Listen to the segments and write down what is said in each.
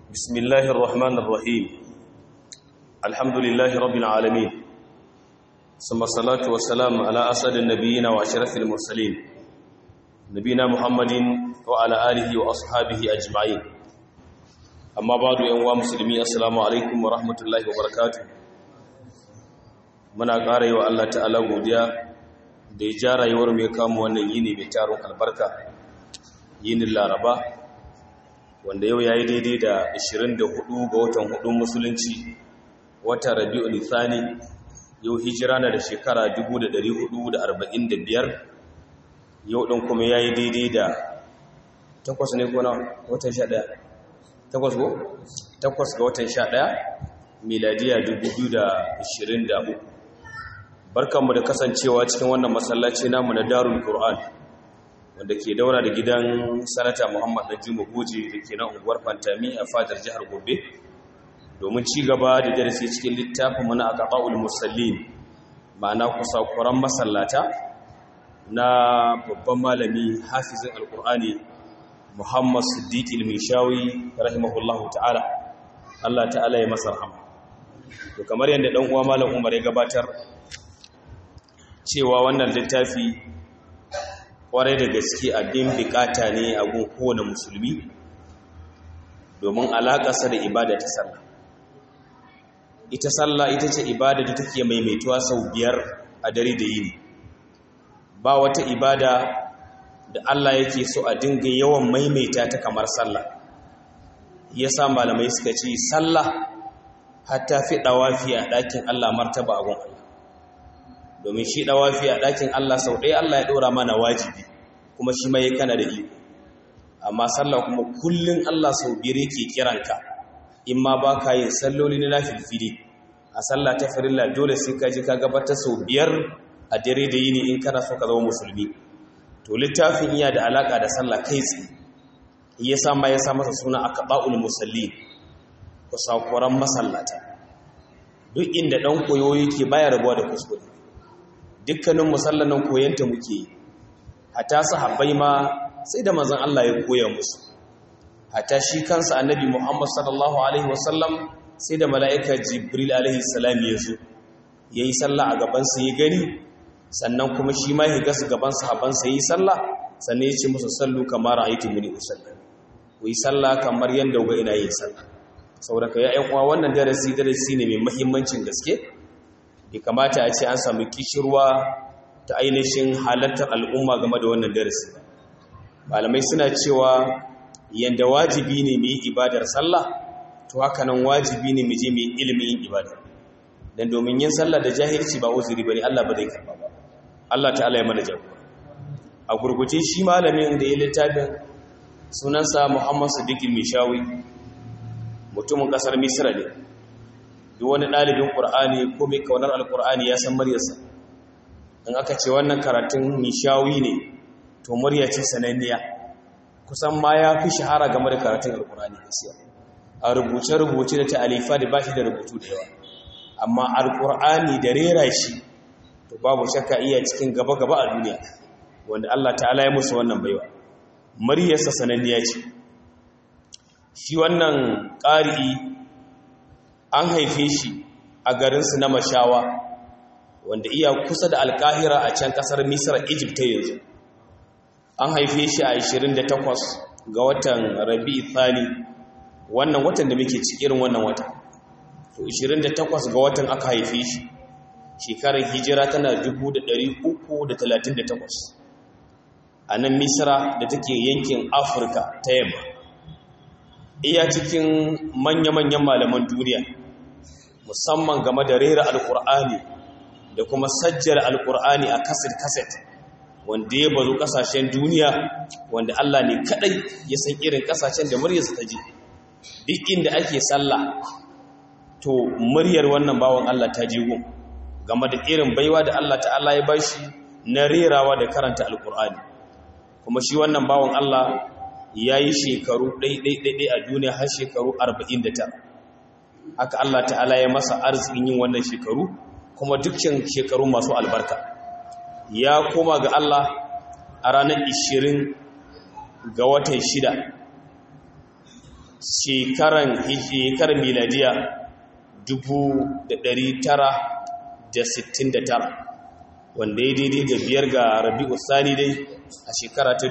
بسم الله الرحمن الرحيم الحمد لله رب العالمين ثم الصلاة والسلام على أسد النبيين وأشرف المرسلين نبينا محمد وعلى آله وأصحابه أجمعين أما بعد أيها المسلمين السلام عليكم ورحمة الله وبركاته muna ƙara yi wa Allah ta'ala godiya da ya ja rayuwar mai kama wannan yini mai taron albarka yinin laraba wanda yau ya yi daidai da 24 ga watan hudun musulunci wata rabi'u nithani yau hijira na da shekara 1445 yau ɗin kuma ya yi daidai da takwas ne ko na watan 11 takwas ko? takwas ga watan 11 miladiya 2023 barkanmu da kasancewa cikin wannan masallaci namu na darul qur'an wanda ke daura da gidan sanata muhammad najima goje da ke nan unguwar fantami a fadar jihar gobe domin ci gaba da darasi cikin littafin mana a ƙaƙa'ul musallin ma'ana kusakuran masallata na babban malami hafizin alƙur'ani muhammad siddiq ilmishawi rahimahullahu ta'ala allah ta'ala ya masa rahama to kamar yadda ɗan uwa malam umar ya gabatar cewa wannan littafi kwarai da gaske abin bukata ne a gun kowane musulmi domin alaƙasa da ibada ta sallah ita sallah ita ce ibada da take maimaituwa sau biyar a dare da yini ba wata ibada da Allah yake so a dinga yawan maimaita ta kamar sallah yasa malamai suka ce sallah hatta fi dawafi a ɗakin Allah martaba a gun Allah domin shi dawafi a ɗakin Allah sau ɗaya Allah ya ɗora mana wajibi kuma shi mai kana da iko amma sallah kuma kullun Allah sau biyar yake kiranka in ma ba ka yin salloli na nafilfili a sallah ta farilla dole sai ka ji ka gabata sau biyar a dare da yini in kana so ka zama musulmi to littafin iya da alaka da sallah kai tsaye ya sa ma ya sa masa suna aqba'ul musallin kusakuran masallata duk inda dan koyo yake baya rabuwa da kuskure dukkanin musallanan koyanta muke yi hata sahabbai ma sai da manzon Allah ya koya musu hata shi kansa annabi Muhammad sallallahu alaihi wasallam sai da mala'ika Jibril alaihi salam ya zo yayi sallah a gaban sa ya gani sannan kuma shi ma ya gasu gaban sahabban sa yayi sallah sannan ya ce musu sallu kamar ra'aytu muni usalli ku yi sallah kamar yanda ga ina yin sallah saboda kai ya uwa wannan darasi darasi ne mai muhimmancin gaske bai kamata a ce an samu kishirwa ta ainihin halartar al'umma game da wannan darasi malamai suna cewa yanda wajibi ne mu yi ibadar sallah to haka nan wajibi ne mu je mu yi ilimin yin ibada dan domin yin sallah da jahilci ba uzuri bane Allah ba zai karba ba Allah ta'ala ya mana jagora a gurguje shi malamin da ya littafin sunansa Muhammad Siddiq Mishawi mutumin kasar Misra ne duk wani ɗalibin ƙur'ani ko mai kaunar alƙur'ani ya san muryarsa in aka ce wannan karatun nishawi ne to murya ce sananniya kusan ma ya fi shahara game da karatun alƙur'ani gaskiya a rubuce-rubuce da ta'alifa da ba shi da rubutu da yawa amma alƙur'ani da rera shi to babu shakka iya cikin gaba-gaba a duniya wanda Allah ta'ala ya musu wannan baiwa muryarsa sananniya ce shi wannan ƙari'i an haife shi a garinsu na mashawa wanda iya kusa da alkahira a can kasar misra egypt yanzu an haife shi a 28 ga watan rabi thani wannan watan da muke cikin wannan wata to 28 ga watan aka haife shi shekarar hijira tana 338 a nan misra da take yankin afirka ta yamma iya cikin manya-manyan malaman duniya musamman game da rera alkur'ani da kuma sajjar alkur'ani a kaset-kaset wanda ya bazu kasashen duniya wanda Allah ne kadai ya san irin kasashen da muryarsa ta ji duk inda ake sallah to muryar wannan bawan Allah ta ji gun game da irin baiwa da Allah ta'ala ya bashi na rerawa da karanta alkur'ani kuma shi wannan bawan Allah ya yi shekaru ɗaiɗaiɗaiɗai a duniya har shekaru 49 haka Allah ta'ala ya masa arzikin yin wannan shekaru kuma dukkan shekaru masu albarka ya koma ga Allah a ranar 20 ga watan shida shekaran shekarar miladiya 1969 wanda ya daidai da biyar ga rabi'u sani dai a shekara ta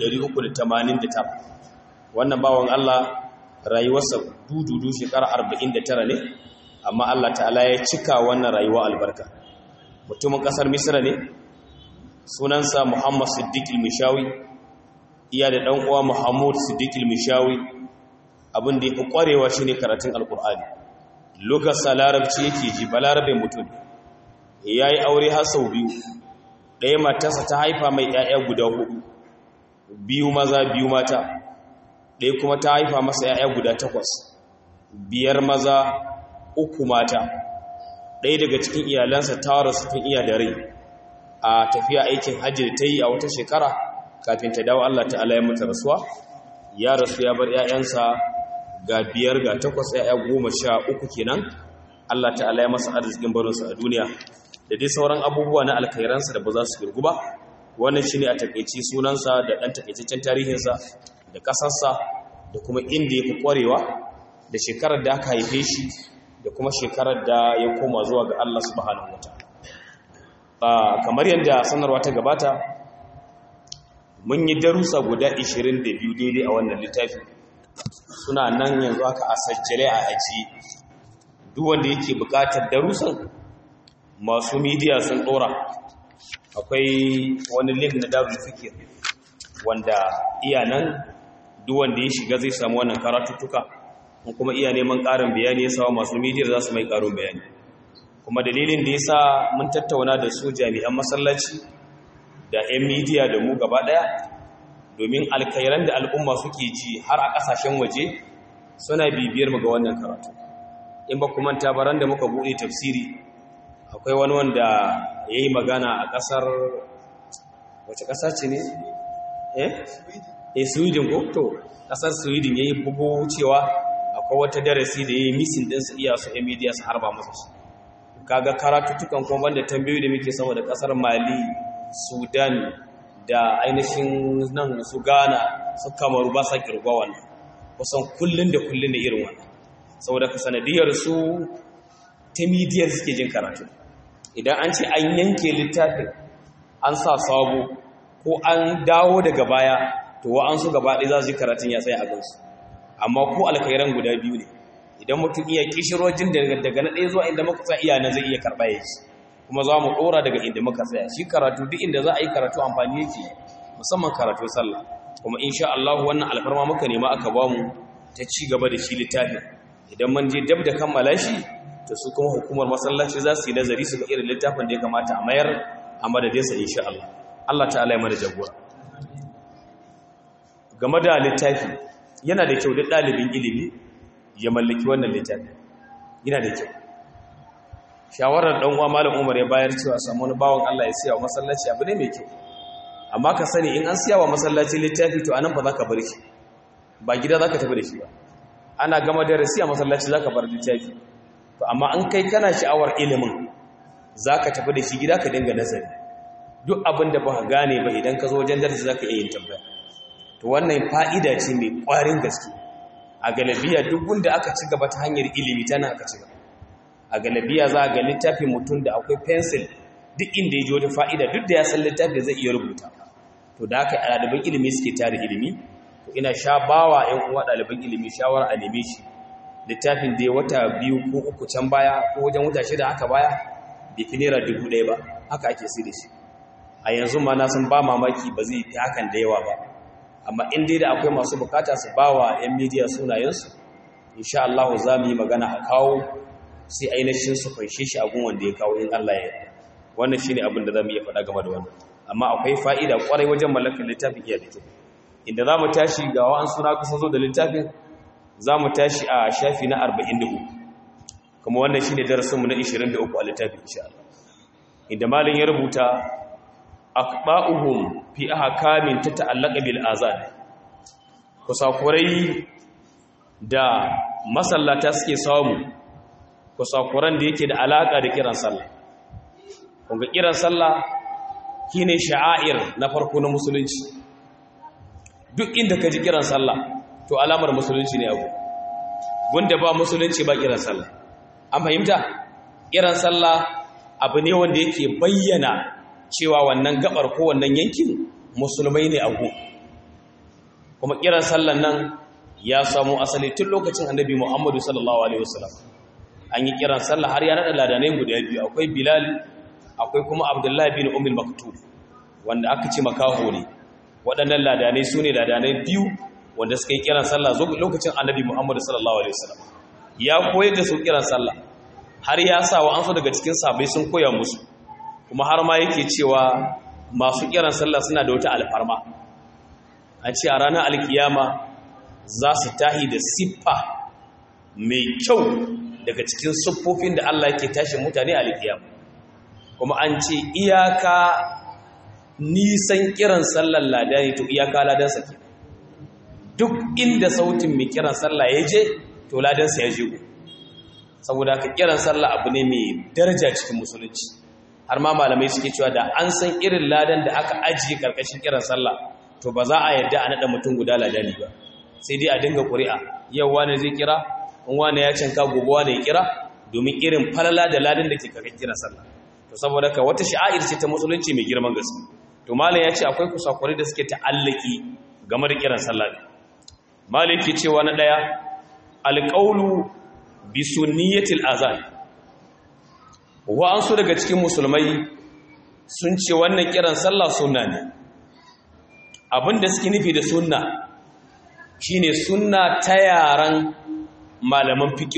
1389 wannan bawan Allah rayuwarsa dududu shekara 49 ne amma Allah ta'ala ya cika wannan rayuwa albarka mutumin kasar misra ne sunansa muhammad siddiq mishawi iya da ɗan uwa muhammad siddiq mishawi abin da ya fi ƙwarewa shine karatun alkur'ani lokacin larabci yake ji balarabe mutum ya yi aure har sau biyu ɗaya matarsa ta haifa mai 'ya'ya guda hudu biyu maza biyu mata ɗaya kuma ta haifa masa 'ya'ya guda takwas biyar maza uku mata ɗaya daga cikin iyalansa ta rasu tun iya da rai a tafiya aikin hajji da ta yi a wata shekara kafin ta dawo Allah ta'ala ya mata rasuwa ya rasu ya bar 'ya'yansa ga biyar ga takwas 'ya'ya goma sha uku kenan Allah ta'ala ya masa arzikin barinsa a duniya da dai sauran abubuwa na alkhairansa da ba za su girgu ba wannan shi ne a takaici sunansa da ɗan takaitaccen tarihinsa da ƙasarsa da kuma inda ya fi ƙwarewa da shekarar da aka haife shi da kuma shekarar da ya koma zuwa ga Allah subhanahu wa ta'ala kamar yadda sanarwa ta gabata mun yi darussa guda 22 daidai a wannan littafi suna nan yanzu haka a sajjale a aji duk wanda yake buƙatar darussan masu midiya sun ɗora akwai wani link na darul fikir wanda iya nan duk wanda ya shiga zai samu wannan karatuttuka kuma iya neman ƙarin bayani ya sawa masu midiyar za su mai ƙarin bayani kuma dalilin da ya sa mun tattauna da su jami'an masallaci da 'yan midiya da mu gaba ɗaya domin alkairan da al'umma suke ji har a ƙasashen waje suna bibiyar mu ga wannan karatu in ba kuma tabaran da muka buɗe tafsiri akwai wani wanda ya yi magana a ƙasar wace ƙasa ce ne? eh? eh sweden ko to ƙasar sweden ya yi bugu cewa akwai wata darasi da ya yi misin ɗinsu iya su yan media su harba masa su kaga karatuttukan kuma banda tambayoyi da muke sama da ƙasar mali sudan da ainihin nan su ghana su kamaru ba sa kirgwa wannan kusan kullum da kullum da irin wannan saboda ka sanadiyar su ta midiyar suke jin karatu idan an ce an yanke littafin an sa sabo ko an dawo daga baya to wa'ansu gaba ɗaya za su ji karatun ya tsaye a gansu amma ko alkhairan guda biyu ne idan mutum iya kishirojin daga na ɗaya zuwa inda muka tsaya iya na zai iya karɓa ya ci kuma za mu ɗora daga inda muka tsaya shi karatu duk inda za a yi karatu amfani yake musamman karatu sallah kuma insha Allah wannan alfarma muka nema aka ba mu ta ci gaba da shi littafin idan mun je dab da kammala shi to su kuma hukumar masallaci za su yi nazari su ga irin littafin da ya kamata a mayar a madadinsa insha Allah Allah ta'ala ya mana jagora game da littafi yana da kyau da ɗalibin ilimi ya mallaki wannan littafi yana da kyau shawarar ɗan uwa malam Umar ya bayar cewa samu wani bawon Allah ya siya wa masallaci abu ne mai kyau amma ka sani in an siya wa masallaci littafi to anan ba za ka bar shi ba gida za ka tafi da shi ba ana gama darasi a masallaci za ka bar littafi to amma an kai kana sha'awar ilimin za ka tafi da shi gida ka dinga nazari duk abin da ba ka gane ba idan ka zo wajen darasi za ka iya yin tambaya to wannan fa'ida ce mai ƙwarin gaske a galabiya duk wanda aka ci gaba ta hanyar ilimi tana aka ci gaba a galabiya za a ga littafin mutum da akwai pencil duk inda ya ji wata fa'ida duk da ya san littafi zai iya rubuta to da haka ɗaliban ilimi suke tare ilimi to ina sha bawa ‘yan uwa ɗaliban ilimi shawara a neme shi littafin da ya wata biyu ko uku can baya ko wajen wata shida haka baya bai fi naira dubu ɗaya ba haka ake sai da shi a yanzu ma na san ba mamaki ba zai fi hakan da yawa ba amma in dai da akwai masu bukata su ba wa 'yan midiya sunayensu insha Allah za mu yi magana a kawo sai ainihin su fanshe shi a wanda ya kawo in Allah ya wannan shine abin da za mu iya faɗa game da wannan amma akwai fa'ida kwarai wajen mallakar littafin iya da kyau inda za mu tashi ga wa'an suna kusa zo da littafin za mu tashi a shafi na 44 kuma wannan shine darasinmu na 23 a littafin insha Allah inda malin ya rubuta aqba'uhum fi ahkamin tata'allaqa bil azan kusakurai da masallata suke samu kusakuran da yake da alaka da kiran sallah kunga kiran sallah shine sha'air na farko na musulunci duk inda ka ji kiran sallah to alamar musulunci ne abu gunda ba musulunci ba kiran sallah an fahimta kiran sallah abu ne wanda yake bayyana cewa wannan gabar ko wannan yankin musulmai ne a gu kuma kiran sallan nan ya samu asali tun lokacin annabi Muhammadu sallallahu alaihi wasallam an yi kiran sallah har ya nada ladanai guda biyu akwai Bilal akwai kuma Abdullahi bin Ummul Maktub wanda aka ce makaho ne waɗannan ladanai su ne ladanai biyu wanda suka yi kiran sallah lokacin annabi Muhammadu sallallahu alaihi wasallam ya koyar da su kiran sallah har ya sa wa ansu daga cikin sabai sun koya musu kuma har ma yake cewa masu kiran sallah suna da wata alfarma a ce a ranar alkiyama za su tahi da siffa mai kyau daga cikin siffofin da Allah yake tashi mutane a alkiyama kuma an ce iyaka nisan kiran sallar ladani to iyaka ladansa ke duk inda sautin mai kiran sallah ya je to ladansa ya je ku saboda ka kiran sallah abu ne mai daraja cikin musulunci har ma malamai suke cewa da an san irin ladan da aka ajiye karkashin kiran sallah to ba za a yarda a naɗa mutum guda ladani ba sai dai a dinga ƙuri'a yau wani zai kira in wani ya canka gobe wani ya kira domin irin falala da ladan da ke karkashin kiran sallah to saboda ka wata sha'air ce ta musulunci mai girman gaske to malam ya ce akwai kusakuri da suke ta'allaki game da kiran sallah ne malam ke cewa na ɗaya alƙaulu bi sunniyatil azan wa'ansu daga cikin musulmai sun ce wannan kiran sallah sunna ne abinda suke nufi da sunna shine sunna ta yaran malaman fiqh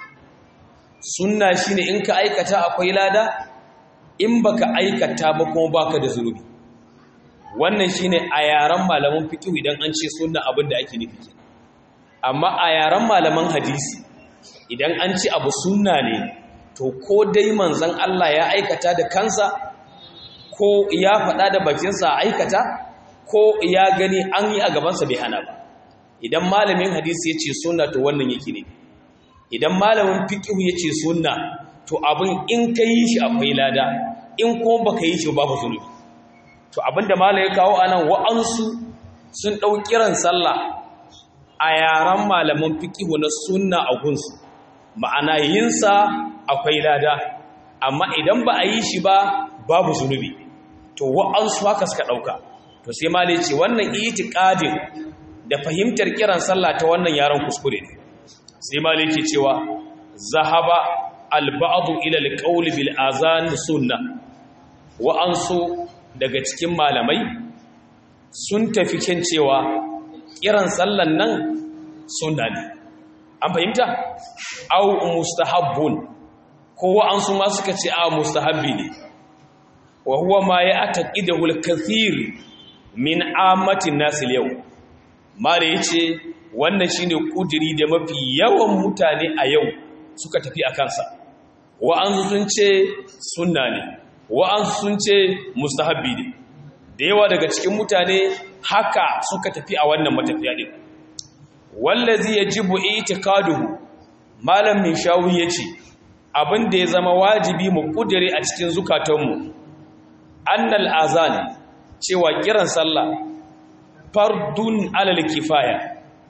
sunna shine in ka aikata akwai lada in baka aikata ba kuma baka da zunubi wannan shine a yaran malaman fiqh idan an ce sunna abinda ake nufi amma a yaran malaman hadisi idan an ci abu sunna ne to ko dai manzan Allah ya aikata da kansa ko ya faɗa da bakinsa aikata ko ya gani an yi a gabansa bai hana ba idan malamin hadisi ya ce sunna to wannan yake ne idan malamin fiƙihu ya ce sunna to abin in ka yi shi akwai lada in ko baka yi shi babu zunubi to abinda malam ya kawo anan wa'ansu sun ɗau kiran sallah a yaran malaman fiƙihu na sunna a gunsu ma'ana yinsa akwai lada amma idan ba a yi shi ba babu zunubi to wa'ansu haka suka ɗauka to sai ma ce wannan itiqadin da fahimtar kiran sallah ta wannan yaran kuskure ne sai ma ke cewa zahaba alba'adu ila alqawl bil azan sunna wa'ansu daga cikin malamai sun tafi kan cewa kiran sallan nan sunna ne an fahimta au mustahabbun kowa an su ma suka ce a mustahabbi ne wa huwa ma ya ataqidahu al-kathir min ammatin nas yau mare yace wannan shine kudiri da mafi yawan mutane a yau suka tafi a kansa wa an sun ce sunna ne wa an sun ce mustahabbi ne da yawa daga cikin mutane haka suka tafi a wannan matafiya din wallazi yajibu i'tiqaduhu malam min shawi yace abin da ya zama wajibi mu kudire a cikin zukatanmu annal azan cewa kiran sallah fardun alal kifaya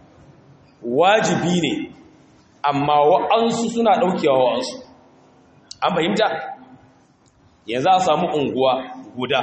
wajibi ne amma wa'ansu suna daukewa wa'ansu an fahimta yanzu a samu unguwa guda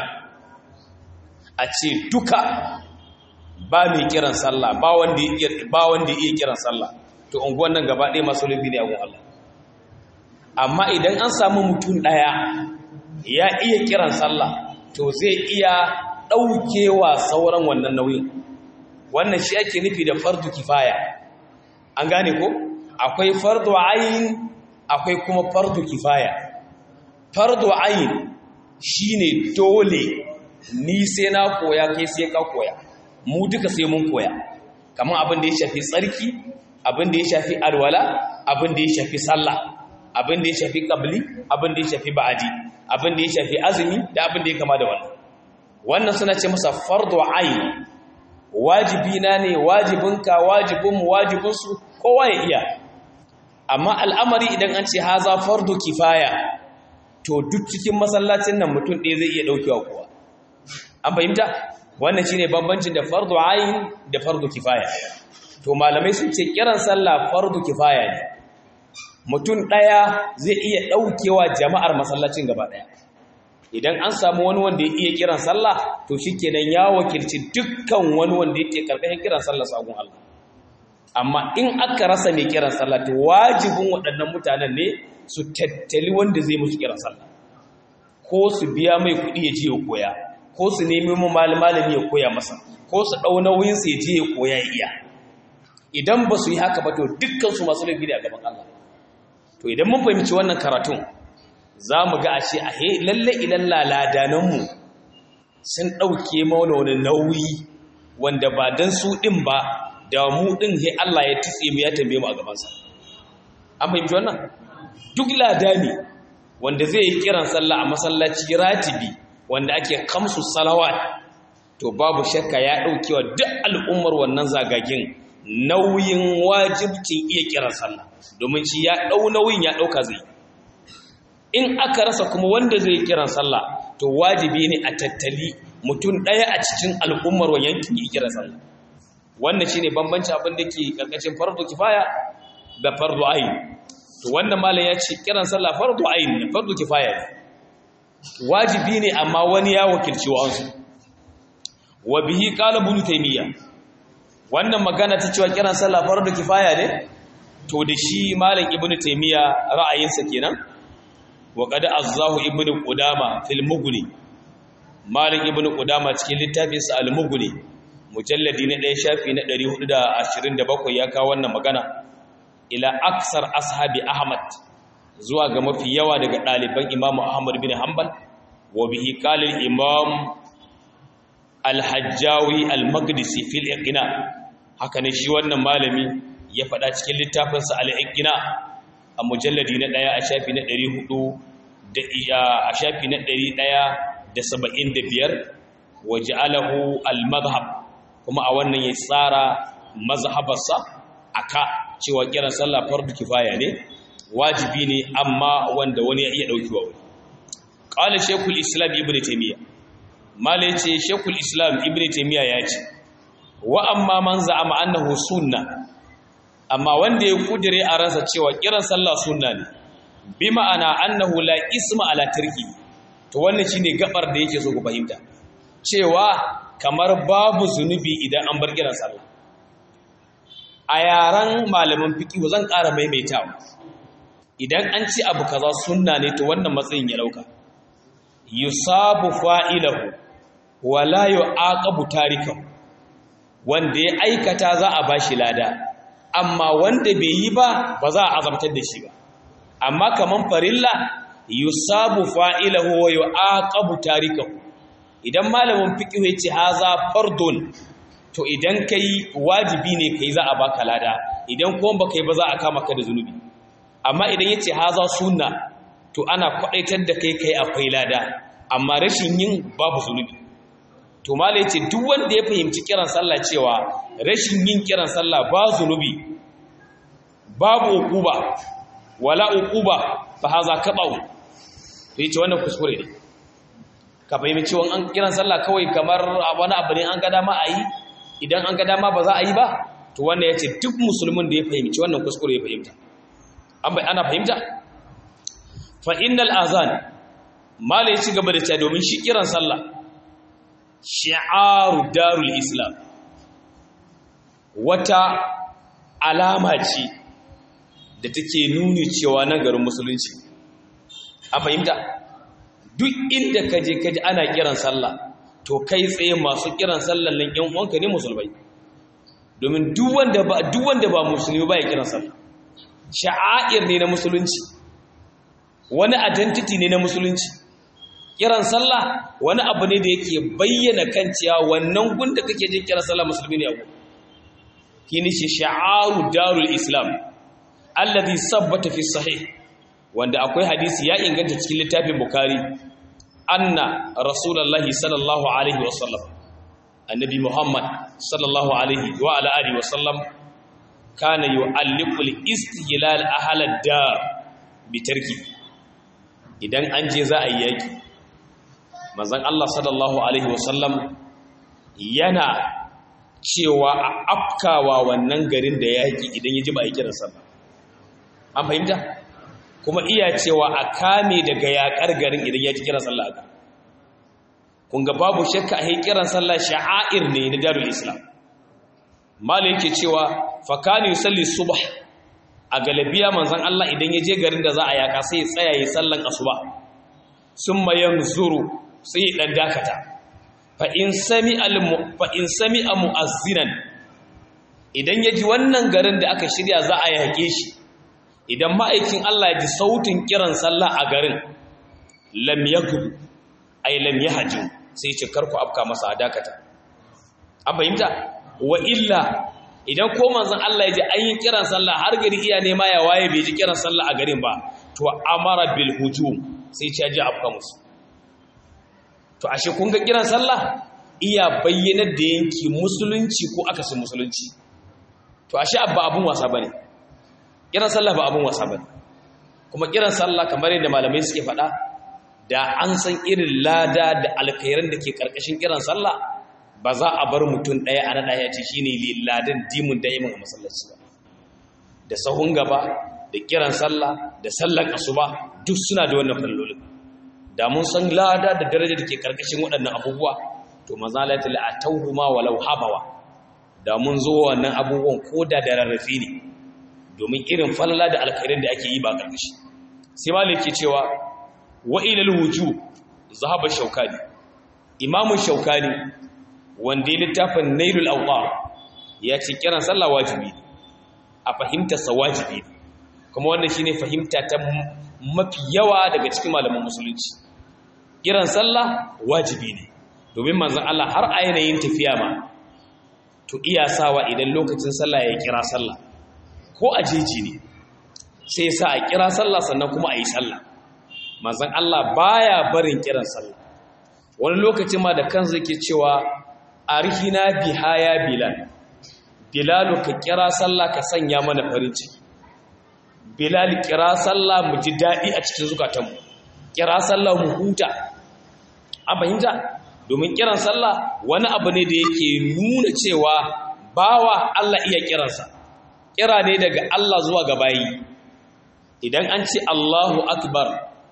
a ce duka ba mai kiran sallah ba wanda ya iya kiran sallah to unguwan nan gaba ɗaya masu laifi ne a gun Allah amma idan an samu mutum ɗaya ya iya kiran sallah to zai iya ɗaukewa sauran wannan nauyin wannan shi ake nufi da fardu kifaya an gane ko akwai fardu ayin akwai kuma fardu kifaya fardu ayin shine dole ni sai na koya kai sai ka koya mu duka sai mun koya kamar abin da ya shafi tsarki abin da ya shafi alwala abin da ya shafi sallah abin da ya shafi qabli abin da ya shafi ba'adi abin da ya shafi azumi da abin da ya kama da wannan wannan suna ce masa fardu ayn wajibi na ne wajibinka wajibinmu wajibinsu kowa ya iya amma al'amari idan an ce haza fardu kifaya to duk cikin masallacin nan mutum ɗaya zai iya ɗaukewa kowa an fahimta wannan shine bambancin da fardu ayn da fardu kifaya to malamai sun ce kiran sallah fardu kifaya ne mutum ɗaya zai iya ɗaukewa jama'ar masallacin gaba ɗaya idan an samu wani wanda ya iya kiran sallah to shikenan ya wakilci dukkan wani wanda yake karkashin kiran sallah sagun Allah amma in aka rasa mai kiran sallah to wajibin waɗannan mutanen ne su tattali wanda zai musu kiran sallah ko su biya mai kuɗi ya je ya koya ko su nemi mu malami ya koya masa ko su ɗau nauyin sa ya je ya koya ya iya idan ba su yi haka ba to dukkan su masu laifi a gaban Allah to idan mun fahimci wannan karatun za mu ga ashe a he lalle ilan laladananmu sun ɗauke mauna wani nauyi wanda ba don su ɗin ba da mu ɗin he Allah ya tutse mu ya tambaye mu a gabansa an fahimci wannan duk ladani wanda zai yi kiran sallah a masallaci ratibi wanda ake kamsu salawat to babu shakka ya ɗaukewa duk al'ummar wannan zagagen nauyin wajibcin iya kiran sallah domin shi ya ɗau nauyin ya ɗauka zai in aka rasa kuma wanda zai kiran sallah to wajibi ne a tattali mutum ɗaya a cikin al'ummar wa yankin yi kiran sallah wannan shine bambanci abin da ke karkashin fardu kifaya da fardu ayin to wanda malam ya ce kiran sallah fardu ayin ne fardu kifaya ne wajibi ne amma wani ya wakilci wa'ansu wa bihi qala ibn taymiya wannan magana ta cewa kiran sallah fardu kifaya ne to da shi malam ibn taymiya ra'ayinsa kenan wa qad azzahu ibn qudama fil mughni malam ibn qudama cikin littafinsa al mughni mujalladi na ɗaya shafi na 427 ya kawo wannan magana ila aksar ashabi ahmad zuwa ga mafi yawa daga ɗaliban imamu ahmad bin hanbal wa bihi qala imam al-hajjawi al-maqdisi fil iqna haka ne shi wannan malami ya faɗa cikin littafinsa al-iqna a mujalladi na ɗaya a shafi na 400 da a shafi na 175 wa ja'alahu al-madhhab kuma a wannan ya tsara mazhabarsa aka cewa kiran sallah fardu kifaya ne wajibi ne amma wanda wani ya iya daukewa wani qala shaykhul islam ibnu taymiya mala yace shaykhul islam ibnu taymiya ya ce wa amma man za'ama annahu sunna amma wanda ya kudire a ransa cewa kiran sallah sunna ne bi ma'ana annahu la isma ala tarki to wannan shine gabar da yake so ku fahimta cewa kamar babu zunubi idan an bar kiran sallah a yaran malaman fiqh zan ƙara maimaitawa idan an ci abu kaza sunna ne to wannan matsayin ya dauka yusabu fa'ilahu wala yu'aqabu tarikahu wanda ya aikata za a bashi lada amma wanda bai yi ba ba za a azabtar da shi ba amma kaman farilla yusabu fa'ilahu wa yu'aqabu tarikahu idan malamin fiqh ya ce haza fardun to idan kai wajibi ne kai za a baka lada idan kuma baka yi ba za a kama ka da zunubi amma idan yace haza sunna to ana kwadaitar da kai kai akwai lada amma rashin yin babu zunubi to mala yace duk wanda ya fahimci kiran sallah cewa rashin yin kiran sallah ba zunubi babu uquba wala uquba fa haza qata'u to yace wannan kuskure ne ka fahimci cewa an kiran sallah kawai kamar wani abu ne an ga dama a yi idan an ga dama ba za a yi ba to wannan ya ce duk musulmin da ya fahimci wannan kuskure ya fahimta ana fahimta fa innal azan mala ya ci gaba da cewa domin shi kiran sallah shi'aru darul islam wata alama ce da take nuni cewa na garin musulunci a fahimta duk inda ka je ka ji ana kiran sallah to kai tsaye masu kiran sallan nan yan uwanka ne musulmai domin duk wanda ba duk wanda ba musulmi ba ya kiran sallah sha'air ne na musulunci wani identity ne na musulunci kiran sallah wani abu ne da yake bayyana kan cewa wannan gunda kake jin kiran sallah musulmi ne abu kini shi sha'aru darul islam alladhi sabbata fi sahih wanda akwai hadisi ya inganta cikin littafin bukari anna rasulullahi sallallahu alaihi wasallam annabi muhammad sallallahu alaihi wa ala alihi wasallam kana yu'alliqu al-istihlal ahal ad-dar bi tarki idan an je za a yi yaki manzon Allah sallallahu alaihi wasallam yana cewa a afkawa wannan garin da yaƙi idan ya ji ba a yi kiran sallah an fahimta kuma iya cewa a kame daga yaƙar garin idan ya ji kiran sallah aka kun ga babu shakka a yi kiran sallah sha'air ne na darul islam malam yake cewa fakani yusalli subh a galabiya manzon Allah idan ya je garin da za a yaka sai ya tsaya yi sallan asuba summa yanzuru sai dan dakata fa in sami al fa in sami mu'azzinan idan ya ji wannan garin da aka shirya za a yake shi idan ma'aikin Allah ya ji sautin kiran sallah a garin lam yakub ay lam yahju sai ya ce karku afka masa a dakata an fahimta wa illa idan ko manzon Allah ya ji an yi kiran sallah har gari iya nema ya waye bai ji kiran sallah a garin ba to amara bil hujum sai ya ji afka musu to ashe kun ga kiran sallah iya bayyanar da yanki musulunci ko akasin musulunci to ashe abba abun wasa bane kiran sallah ba abun wasa bane kuma kiran sallah kamar yadda malamai suke faɗa da an san irin lada da alkhairan da ke karkashin kiran sallah ba za a bar mutum ɗaya a naɗa ya ce shi ne ladan dimun da'imin a masallaci ba da sahun gaba da kiran sallah da sallar asuba duk suna da wannan fallolin da mun san lada da daraja da ke karkashin waɗannan abubuwa to maza laita la'atauhu ma walau habawa da mun zo wannan abubuwan ko da da rarrafe ne domin irin falala da alkhairin da ake yi ba karkashi sai malik ke cewa wa ilal wuju zahaba shaukani imamu shaukani wanda ya littafin nailul awqar ya ce kiran sallah wajibi ne a fahimtarsa wajibi ne kuma wannan shine fahimta ta mafi yawa daga cikin malaman musulunci kiran sallah wajibi ne domin manzon Allah har a yanayin tafiya ma to iya sawa idan lokacin sallah ya kira sallah ko a jeji ne sai sa a kira sallah sannan kuma a yi sallah manzon Allah baya barin kiran sallah wani lokacin ma da kansa yake cewa arhina biha ya bilal bilalu ka kira sallah ka sanya mana farin ciki bilal kira sallah mu ji daɗi a cikin zukatanmu kira sallah mu huta an fahimta domin kiran sallah wani abu ne da yake nuna cewa bawa Allah iya kiransa kira ne daga Allah zuwa ga bayi idan an ce Allahu akbar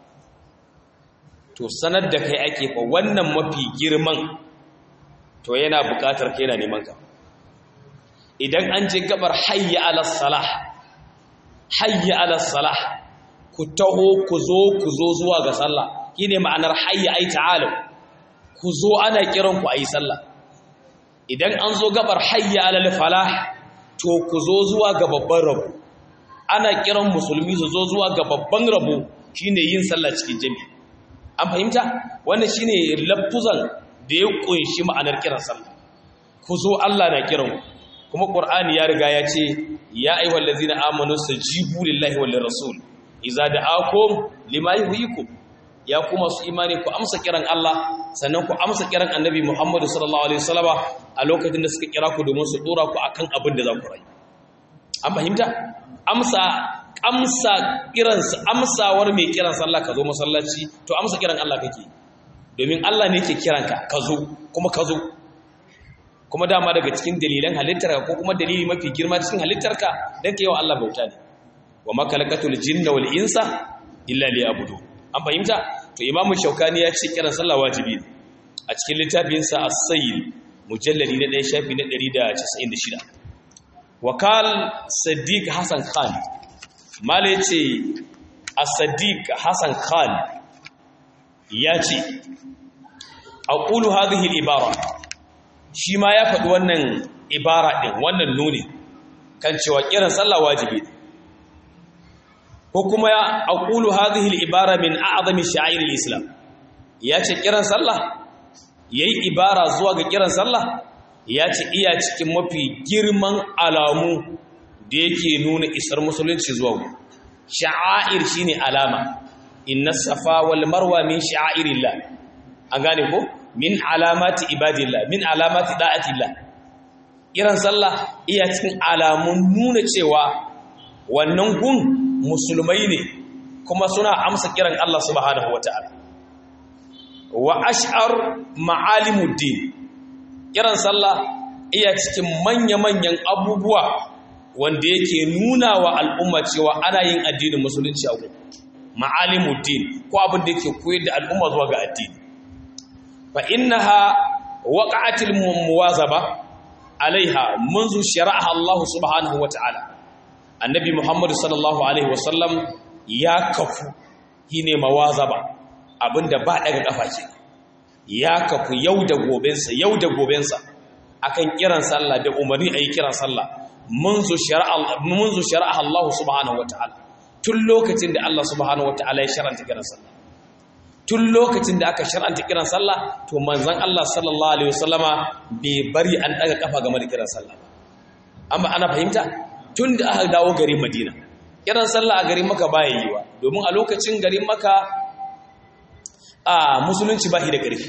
to sanar da kai ake fa wannan mafi girman to yana buƙatar kai yana neman ka idan an je gabar hayya ala salah hayya ala salah ku taho ku zo ku zo zuwa ga sallah shine ma'anar hayya ai ta'alu ku zo ana kiran ku ayi sallah idan an zo gabar hayya ala falah to ku zo zuwa ga babban rabo ana kiran musulmi su zo zuwa ga babban rabo shine yin sallah cikin jami'i an fahimta wannan shine lafuzan da ya kunshi ma'anar kiran sallah ku zo Allah na kiran kuma Qur'ani ya riga ya ce ya ayyuhal ladzina amanu sajibu lillahi wal rasul idza da'akum lima yuhyikum ya kuma su imani ku amsa kiran Allah sannan ku amsa kiran Annabi Muhammad sallallahu alaihi wasallama a lokacin da suka kira ku domin su dora ku akan abin da za ku rayu an fahimta amsa amsa kiran amsawar mai kiran sallah ka zo masallaci to amsa kiran Allah kake domin Allah ne yake kiranka ka zo kuma ka zo kuma dama daga cikin dalilan halittarka ko kuma dalili mafi girma cikin halittarka dan kai wa Allah bauta ne wa makalakatul jinna wal insa illa liya'budu an fahimta to imamu shaukani ya ce kiran sallah wajibi ne a cikin littafin sa as-sayyid mujalladi na 1 shafi na 196 wakal sadiq hasan khan mala yace as-sadiq hasan khan ya ce aqulu hadhihi al-ibara shi ma ya faɗi wannan ibara ɗin wannan nuni kan cewa kiran sallah wajibi ko kuma ya aqulu hadhihi al-ibara min a'zami sha'air al-islam ya ce kiran sallah yayi ibara zuwa ga kiran sallah ya ce iya cikin mafi girman alamu da yake nuna isar musulunci zuwa sha'air shine alama inna safa wal marwa min sha'airillah an gane ko min alamati ibadillah min alamati da'atillah kiran sallah iya cikin alamun nuna cewa wannan gun musulmai ne kuma suna amsa kiran Allah subhanahu wataala wa ash'ar ma'alimuddin kiran sallah iya cikin manya-manyan abubuwa wanda yake nuna wa al'umma cewa ana yin addinin musulunci a gudu ma'alimuddin ko abin da yake koyar da al'umma zuwa ga addini fa innaha waqa'atil muwazaba alaiha منذ شرعها Allah subhanahu wa ta'ala annabi Muhammad sallallahu alaihi wasallam ya kafu shine mawazaba abinda ba daga kafa ke ya kafu yau da gobensa yau da gobensa akan kiran sallah da umarni ayi kiran sallah منذ شرع منذ شرعها Allah subhanahu wa ta'ala tun lokacin da Allah subhanahu wa ta'ala ya shar'anta kiran sallah tun lokacin da aka shar'anta kiran sallah to manzon Allah sallallahu alaihi wasallama bai bari an daga kafa game da kiran sallah amma ana fahimta tun da aka dawo garin Madina kiran sallah a garin Makka baya yiwa domin a lokacin garin Makka a musulunci ba shi da ƙarfi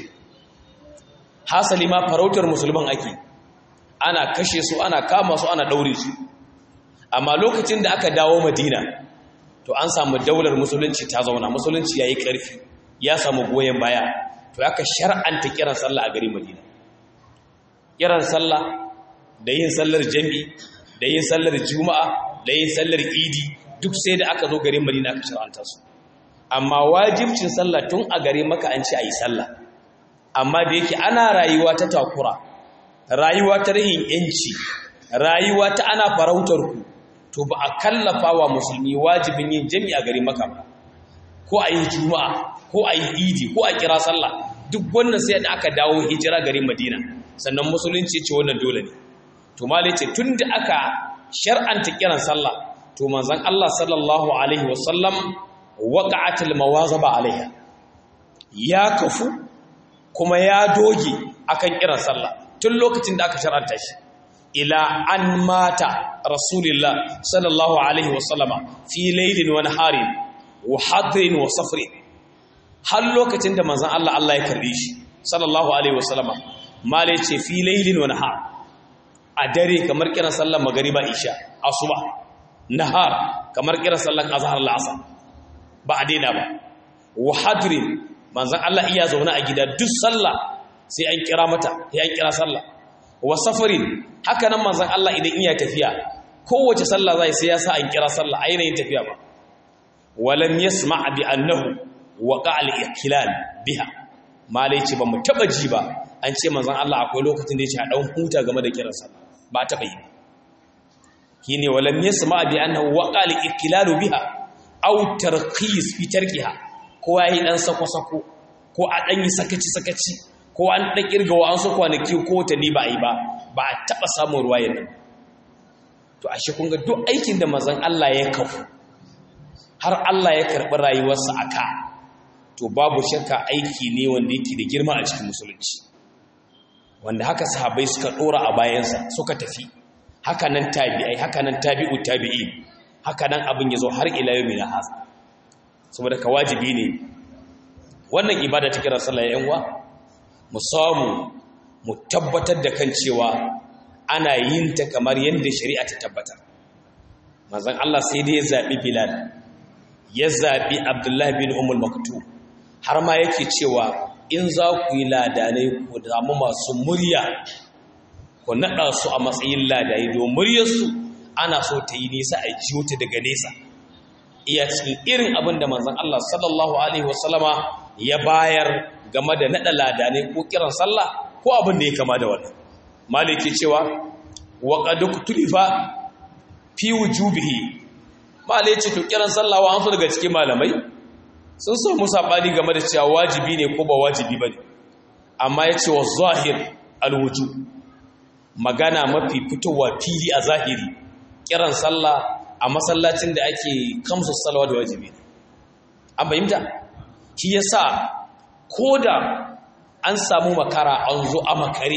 hasali ma farautar musulman ake ana kashe su ana kama su ana daure su amma lokacin da aka dawo Madina to an samu daular musulunci ta zauna musulunci yayi ƙarfi ya samu goyon baya to aka shar'anta kiran sallah a garin Madina kiran sallah da yin sallar jami'i da yin sallar juma'a da yin sallar idi duk sai da aka zo garin Madina aka shar'anta su amma wajibcin sallah tun a gare maka an ce ayi sallah amma da yake ana rayuwa ta takura rayuwa ta rahin yanci rayuwa ta ana farautar ku to ba a kallafa wa musulmi wajibin yin jami'a garin maka ba ko a yi juma'a ko a yi idi ko a kira sallah duk wannan sai da aka dawo hijira garin madina sannan musulunci ce wannan dole ne to mali ce tun da aka shar'anta kiran sallah to manzon Allah sallallahu alaihi wasallam waqa'atil mawazaba alaiha ya kafu kuma ya doge akan kiran sallah tun lokacin da aka shar'anta shi ila an mata rasulullah sallallahu alaihi wasallama fi laylin wa naharin wa hadrin wa safrin har lokacin da manzon Allah Allah ya karbe shi sallallahu alaihi wasallama male ce fi laylin wa nahar a dare kamar kiran sallar magariba isha asuba nahar kamar kiran sallar azhar al'asr ba a daina ba wa hadrin manzon Allah iya zauna a gida duk sallah sai an kira mata sai an kira sallah wa safarin haka nan manzon Allah idan iya tafiya kowace sallah zai sai ya sa an kira sallah a yanayin tafiya ba walam yasma' bi annahu waqa al-ikhtilal biha malai ce ba mu taba ji ba an ce manzon Allah akwai lokacin da ya ce a dan huta game da kiran sallah ba taba yi kine walam yasma' bi annahu waqa al-ikhtilal biha aw tarqis fi tarkiha ko yayi dan sako sako ko a dan yi sakaci sakaci ko an dan kirga wa an so kwanaki ko ta ni ba yi ba ba a taba samun ruwayar nan to ashe kun ga duk aikin da manzon Allah ya kafu har Allah ya karɓi rayuwarsa a ka to babu shakka aiki ne wanda yake da girma a cikin musulunci wanda haka sahabai suka ɗora a bayansa suka tafi haka nan tabi'ai haka nan tabi'u tabi'i haka nan abin ya zo har ila yau mai hasa saboda ka wajibi ne wannan ibada ta kira sallah yan uwa mu samu mu tabbatar da kan cewa ana yin ta kamar yadda shari'a ta tabbatar manzon Allah sai dai ya zaɓi Bilal ya zaɓi Abdullahi bin Umul Maktum har ma yake cewa in za ku yi ladanai ku damu masu murya ku naɗa su a matsayin ladai don muryarsu ana so ta yi nisa a jiyo ta daga nesa iya cikin irin abin da manzon Allah sallallahu alaihi wasallama ya bayar game da naɗa ladanai ko kiran sallah ko abin da ya kama da wannan maliki cewa wa qad tulifa fi wujubihi malai ce to kiran sallah wa an so daga cikin malamai sun so musa bani game da cewa wajibi ne ko ba wajibi bane amma yace wa zahir alwujub magana mafi fitowa fili a zahiri kiran sallah a masallacin da ake kamsu salwa da wajibi an fahimta shi yasa koda an samu makara an zo a makare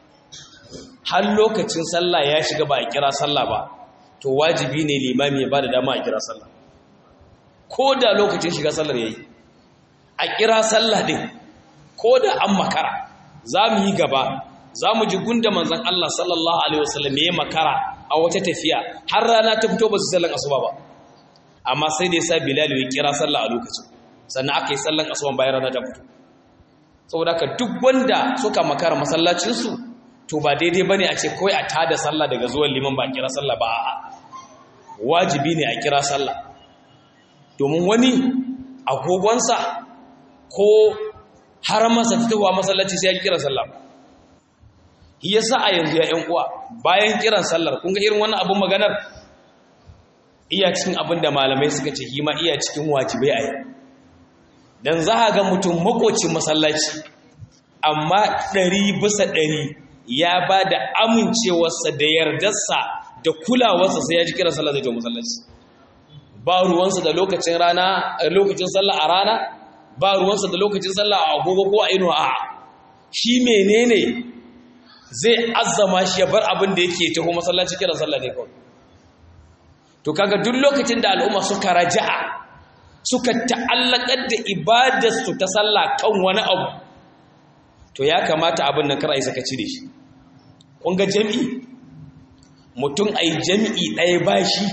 har lokacin sallah ya shiga ba a kira sallah ba to wajibi ne limami ya ba da dama a kira sallah ko da lokacin shiga sallar ya yi a kira sallah din ko da an makara za mu yi gaba za mu ji gunda manzan Allah sallallahu Alaihi wasallam ya yi makara a wata tafiya har rana ta fito ba su sallan asuba ba amma sai da ya sa bilal ya kira sallah a lokacin sannan aka yi sallan asuban bayan rana ta fito saboda haka duk wanda suka makara masallacinsu to ba daidai bane a ce kawai a tada sallah daga zuwan liman ba kira sallah ba a'a wajibi ne a kira sallah domin wani agogonsa ko har masa fitowa masallaci sai ya kira sallah shi yasa a yanzu ya ƴan uwa bayan kiran sallar kun ga irin wannan abun maganar iya cikin abin da malamai suka ce shi ma iya cikin wajibai a yau dan za ga mutum makocin masallaci amma ɗari bisa ɗari ya ba da amincewarsa da yardarsa da kulawarsa sai ya ji kiran sallah zai je masallaci ba ruwansa da lokacin rana lokacin sallah a rana ba ruwansa da lokacin sallah a agogo ko a inuwa a shi menene zai azzama shi ya bar abin da yake taho masallaci kiran sallah ne kawai to kaga duk lokacin da al'umma suka raja'a suka ta'allakar da ibadarsu ta sallah kan wani abu to ya kamata abin nan kar a yi sakaci da shi kun ga jami'i mutum a yi jami'i ɗaya ba shi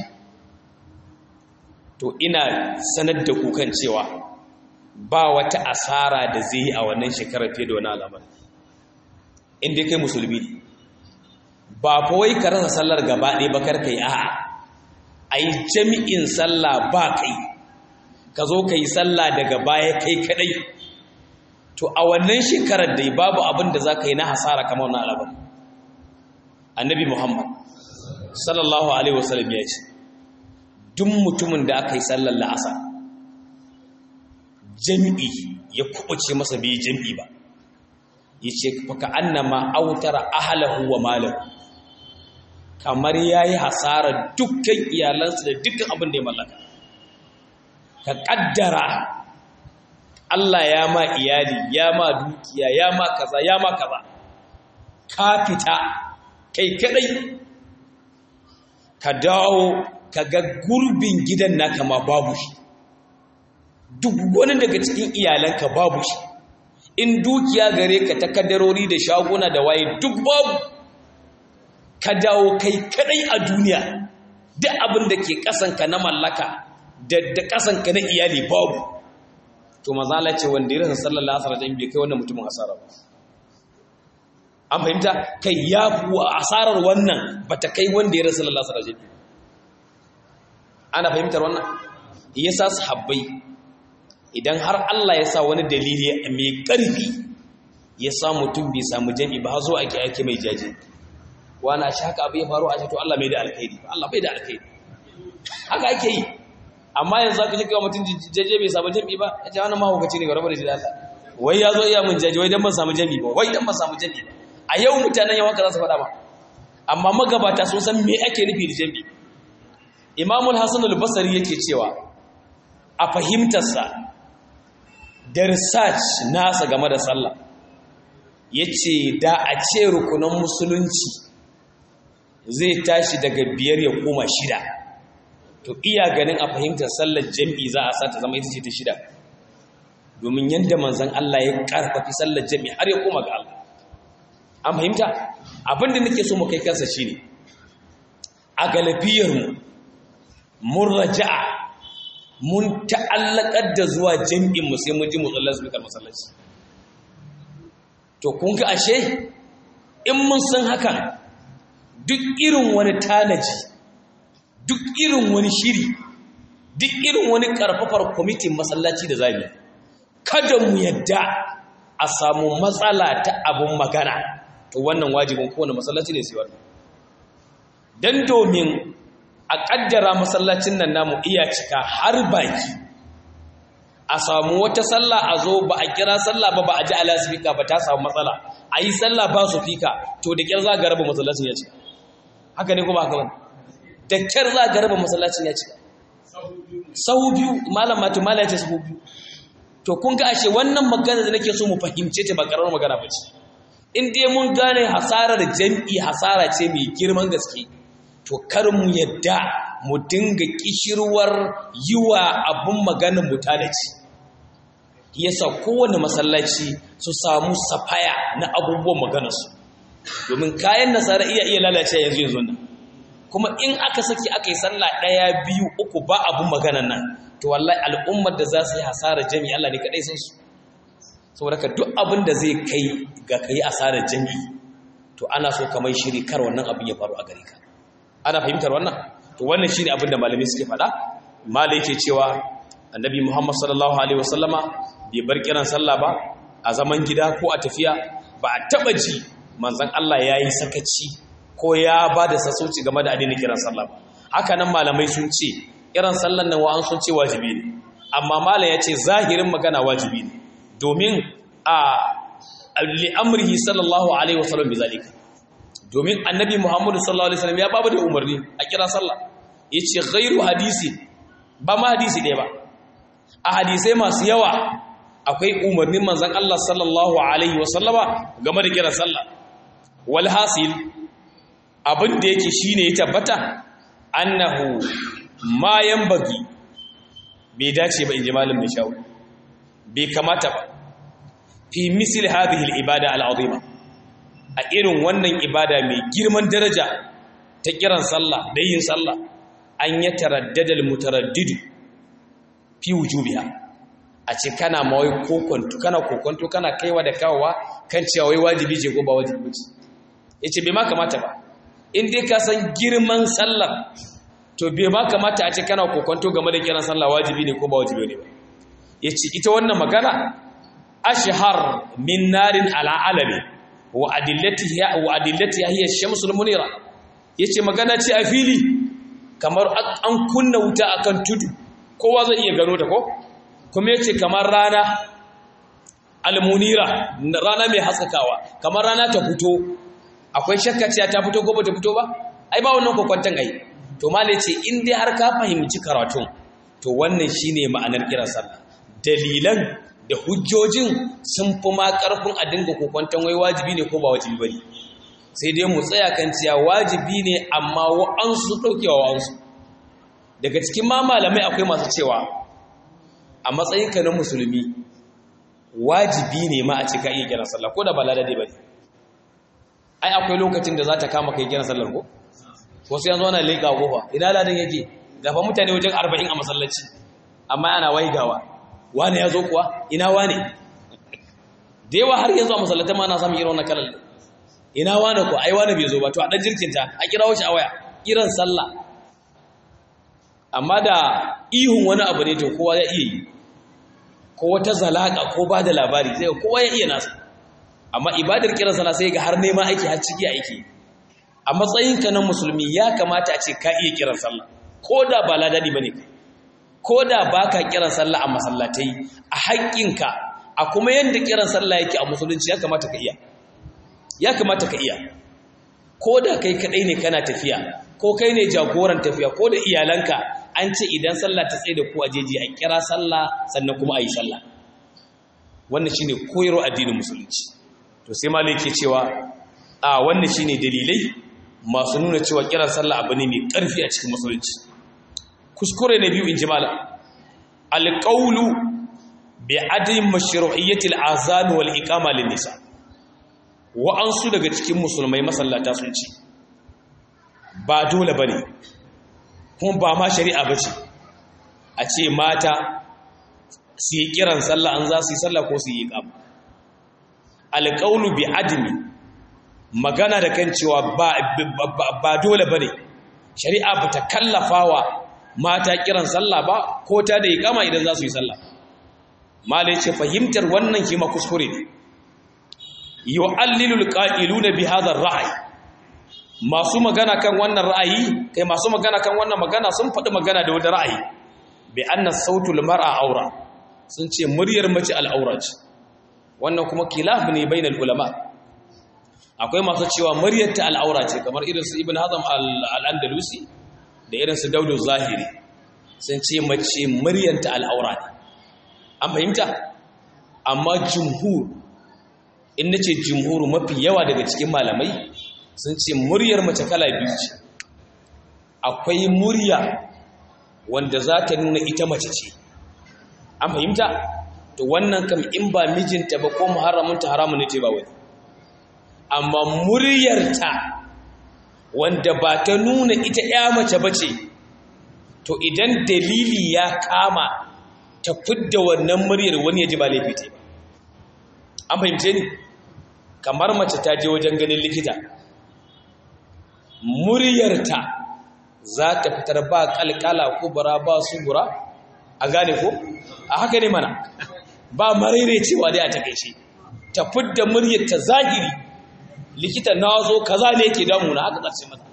to ina sanar da kukan cewa ba wata asara da zai yi a wannan shekarar fiye da wani alamar inda kai musulmi ba kawai ka rasa sallar gaba ɗaya ba kar kai a'a a yi jami'in sallah ba kai ka zo ka yi sallah daga baya kai kadai to a wannan shekarar dai babu abin da za ka yi na hasara kamar wannan alabar annabi muhammad sallallahu alaihi wasallam ya ce duk mutumin da aka yi sallar la'asa jami'i ya kubuce masa bai jami'i ba ya ce faka annama autara ahalahu wa malahu kamar ya yi hasarar dukkan iyalansa da dukkan abin da ya mallaka ka ƙaddara Allah ya ma iyali ya ma dukiya ya ma kaza ya ma kaza ka fita kai kadai ka dawo ka ga gurbin gidan naka ma babu shi duk wani daga cikin iyalanka babu shi in dukiya gare ka ta kaddarori da shaguna da waye duk babu ka dawo kai kadai a duniya duk abin da ke kasanka na mallaka da da kasanka na iyali babu to mazala ce wanda ya rasa sallallahu alaihi wasallam bai kai wannan mutumin asara ba an fahimta kai ya kuwa asarar wannan bata kai wanda ya rasa sallallahu alaihi wasallam ana fahimtar wannan yasa sahabbai idan har Allah ya sa wani dalili mai karfi ya sa mutum bai samu jami'i ba zo ake ake mai jaje wani shi haka abu ya faru a ce to Allah mai da alkhairi Allah bai da alkhairi haka ake yi amma yanzu aka ce kawai mutum jaje bai samu jami'i ba ya ce wani mahaukaci ne ga rabar da shi da Allah wai ya zo iya mun jaje wai dan ban samu jami'i ba wai dan ban samu jami'i ba a yau mutanen yawan ka za su faɗa ba amma magabata sun san me ake nufi da jami'i imamul hasan al-basri yake cewa a fahimtarsa da research nasa game da sallah yace da a ce rukunan musulunci zai tashi daga biyar ya koma shida to iya ganin a fahimtar sallar jami'i za a sa ta zama ita ce ta shida domin yadda manzan Allah ya karfafi sallar jami'i har ya koma ga Allah an fahimta abinda nake so mu kai kansa shine a galibiyarmu mun raja'a mun ta'allakar da zuwa jami'in mu sai mun ji mutsallar su masallaci to kun ga ashe in mun san hakan duk irin wani tanaji duk irin wani shiri duk irin wani karfafar kwamitin masallaci da zami kada mu yadda a samu matsala ta abin magana to wannan wajibin kowane masallaci ne sai wannan dan domin a kaddara masallacin nan namu iya cika har baki a samu wata sallah a zo ba a kira sallah ba ba a ji alasifika ba ta samu matsala a yi sallah ba su fika to da kyar za ga raba masallacin ya cika haka ne kuma haka wani da kyar za ga raba masallacin ya cika sahu biyu malam matu malam ya ce sahu biyu to kun ga ashe wannan magana da nake so mu fahimce ta ba karar magana ba ce in dai mun gane hasarar jam'i hasara ce mai girman gaske to kar mu yadda mu dinga kishirwar yi wa abin maganin mutalaci yasa kowane masallaci su samu safaya na abubuwan maganarsu domin kayan nasara iya iya lalace yanzu yanzu nan kuma in aka saki aka yi sallah ɗaya biyu uku ba abin maganan nan to wallahi al'ummar da za su yi hasarar jami'i Allah ne kaɗai sun su saboda ka duk abin da zai kai ga kai asarar jami'i to ana so ka mai shiri kar wannan abin ya faru a gare ka ana fahimtar wannan to wannan shine abin da malamai suke faɗa malai yake cewa annabi Muhammad sallallahu alaihi wasallama bai bar kiran sallah ba a zaman gida ko a tafiya ba a taba ji manzon Allah yayi sakaci ko ya ba da sassauci game da addinin kiran sallah ba haka nan malamai sun ce kiran sallan nan wa'an sun ce wajibi ne amma malam ya ce zahirin magana wajibi ne domin a li'amrihi sallallahu alaihi wasallam bi zalika domin annabi muhammadu sallallahu alaihi wasallam ya babu da umarni a kira sallah yace ghairu hadisi ba ma hadisi ɗaya ba a hadisai masu yawa akwai umarnin manzon Allah sallallahu alaihi wasallama game da kira sallah wal hasil abin da yake shine ya tabbata annahu ma yanbaghi bai dace ba inji malam mai shawo bai kamata ba fi misli hadhihi al-ibada al-azima a irin wannan ibada mai girman daraja ta kiran sallah da yin sallah an ya taraddada al-mutaraddidu fi wujubiha a ce kana mawai kokonto kana kokonto kana kaiwa da kawowa kan cewa wai wajibi ce ko ba wajibi ce yace bai ma kamata ba in dai ka san girman sallah to bai ma kamata a ce kana kokonto game da kiran sallah wajibi ne ko ba wajibi ne ba yace ita wannan magana ashhar min narin ala alami wa adillatiha wa adillatiha hiya ash-shamsul munira yace magana ce a fili kamar an kunna wuta akan tudu kowa zai iya gano ta ko kuma yace kamar rana almunira rana mai haskakawa kamar rana ta fito akwai shakka ce ta fito ko ba ta fito ba ai ba wannan kokwantan ai to malai ce in dai har ka fahimci karatun to wannan shine ma'anar kiran sallah dalilan da hujjojin sun fi ma karfin a dinga kokwantan wai wajibi ne ko ba wajibi bane sai dai mu tsaya kan cewa wajibi ne amma wa'ansu daukewa wa'ansu daga cikin ma malamai akwai masu cewa a matsayinka na musulmi wajibi ne ma a cika iya kiran sallah ko da ba ladade ba ne ai akwai lokacin da za ta kama kai kiran sallar ko wasu yanzu ana leƙa kofa ina ladan yake gafa mutane wajen arba'in a masallaci amma ana waigawa wane ya zo kuwa ina wane da yawa har yanzu a masallatan ma na samun irin wannan kalar ina wane kuwa ai wane bai zo ba to a ɗan jirkinta a kira shi a waya kiran sallah amma da ihun wani abu ne to kowa ya iya yi ko wata zalaka ko ba da labari sai kowa ya iya nasa amma ibadar kiran sana sai ga har nema aiki har ciki aiki a matsayinka na musulmi ya kamata a ce ka iya kiran sallah ko da ba ladadi bane ko da baka kiran sallah a masallatai a haƙƙinka a kuma yanda kiran sallah yake a musulunci ya kamata ka iya ya kamata ka iya ko da kai kadai ne kana tafiya ko kai ne jagoran tafiya ko da iyalanka an ce idan sallah ta tsaye da ku a jeji a kira sallah sannan kuma a yi sallah wannan shine koyarwa addinin musulunci to sai malai ke cewa a wannan shine dalilai masu nuna cewa kiran sallah abu ne mai ƙarfi a cikin musulunci kuskure na biyu in ji malam alqawlu bi adim mashru'iyyati al-azan wal iqama lin nisa wa'ansu daga cikin musulmai masallata sun ce ba dole bane kuma ba ma shari'a ba ce a ce mata su yi kiran sallah an za su yi sallah ko su yi ƙam alƙaunu bi adimi magana da kan cewa ba dole ba ne shari'a ba ta kallafa wa mata kiran sallah ba ko ta da yi ƙama idan za su yi sallah malai ce fahimtar wannan kima kuskure ne yi wa allilul ƙa'ilu na bi hazar ra'ayi masu magana kan wannan ra'ayi kai masu magana kan wannan magana sun faɗi magana da wani ra'ayi bi anna sautul mar'a aura sun ce muryar mace al'aura ce wannan kuma kilaf ne bainal ulama akwai masu cewa muryar ta al'aura ce kamar irin su ibn hazm al-andalusi da irin su daudu zahiri sun ce mace muryar ta al'aura ne an fahimta amma jumhur in nace jumhur mafi yawa daga cikin malamai sun ce muryar mace kala biyu ce akwai murya wanda za ta nuna ita mace ce an fahimta to wannan kam in ba mijinta ba ko muharramunta haramun ne ce ba wani amma muryarta wanda ba ta nuna ita ya mace ba ce to idan dalili ya kama ta fidda wannan muryar wani ya ji ba laifi ba an fahimce ni kamar mace ta je wajen ganin likita muryarta za ta fitar ba kalkala kubura ba subura a gane ko a haka ne mana ba marere cewa dai a takaice ta fidda muryarta zahiri likita na zo kaza ne yake damuna haka ƙarshe mata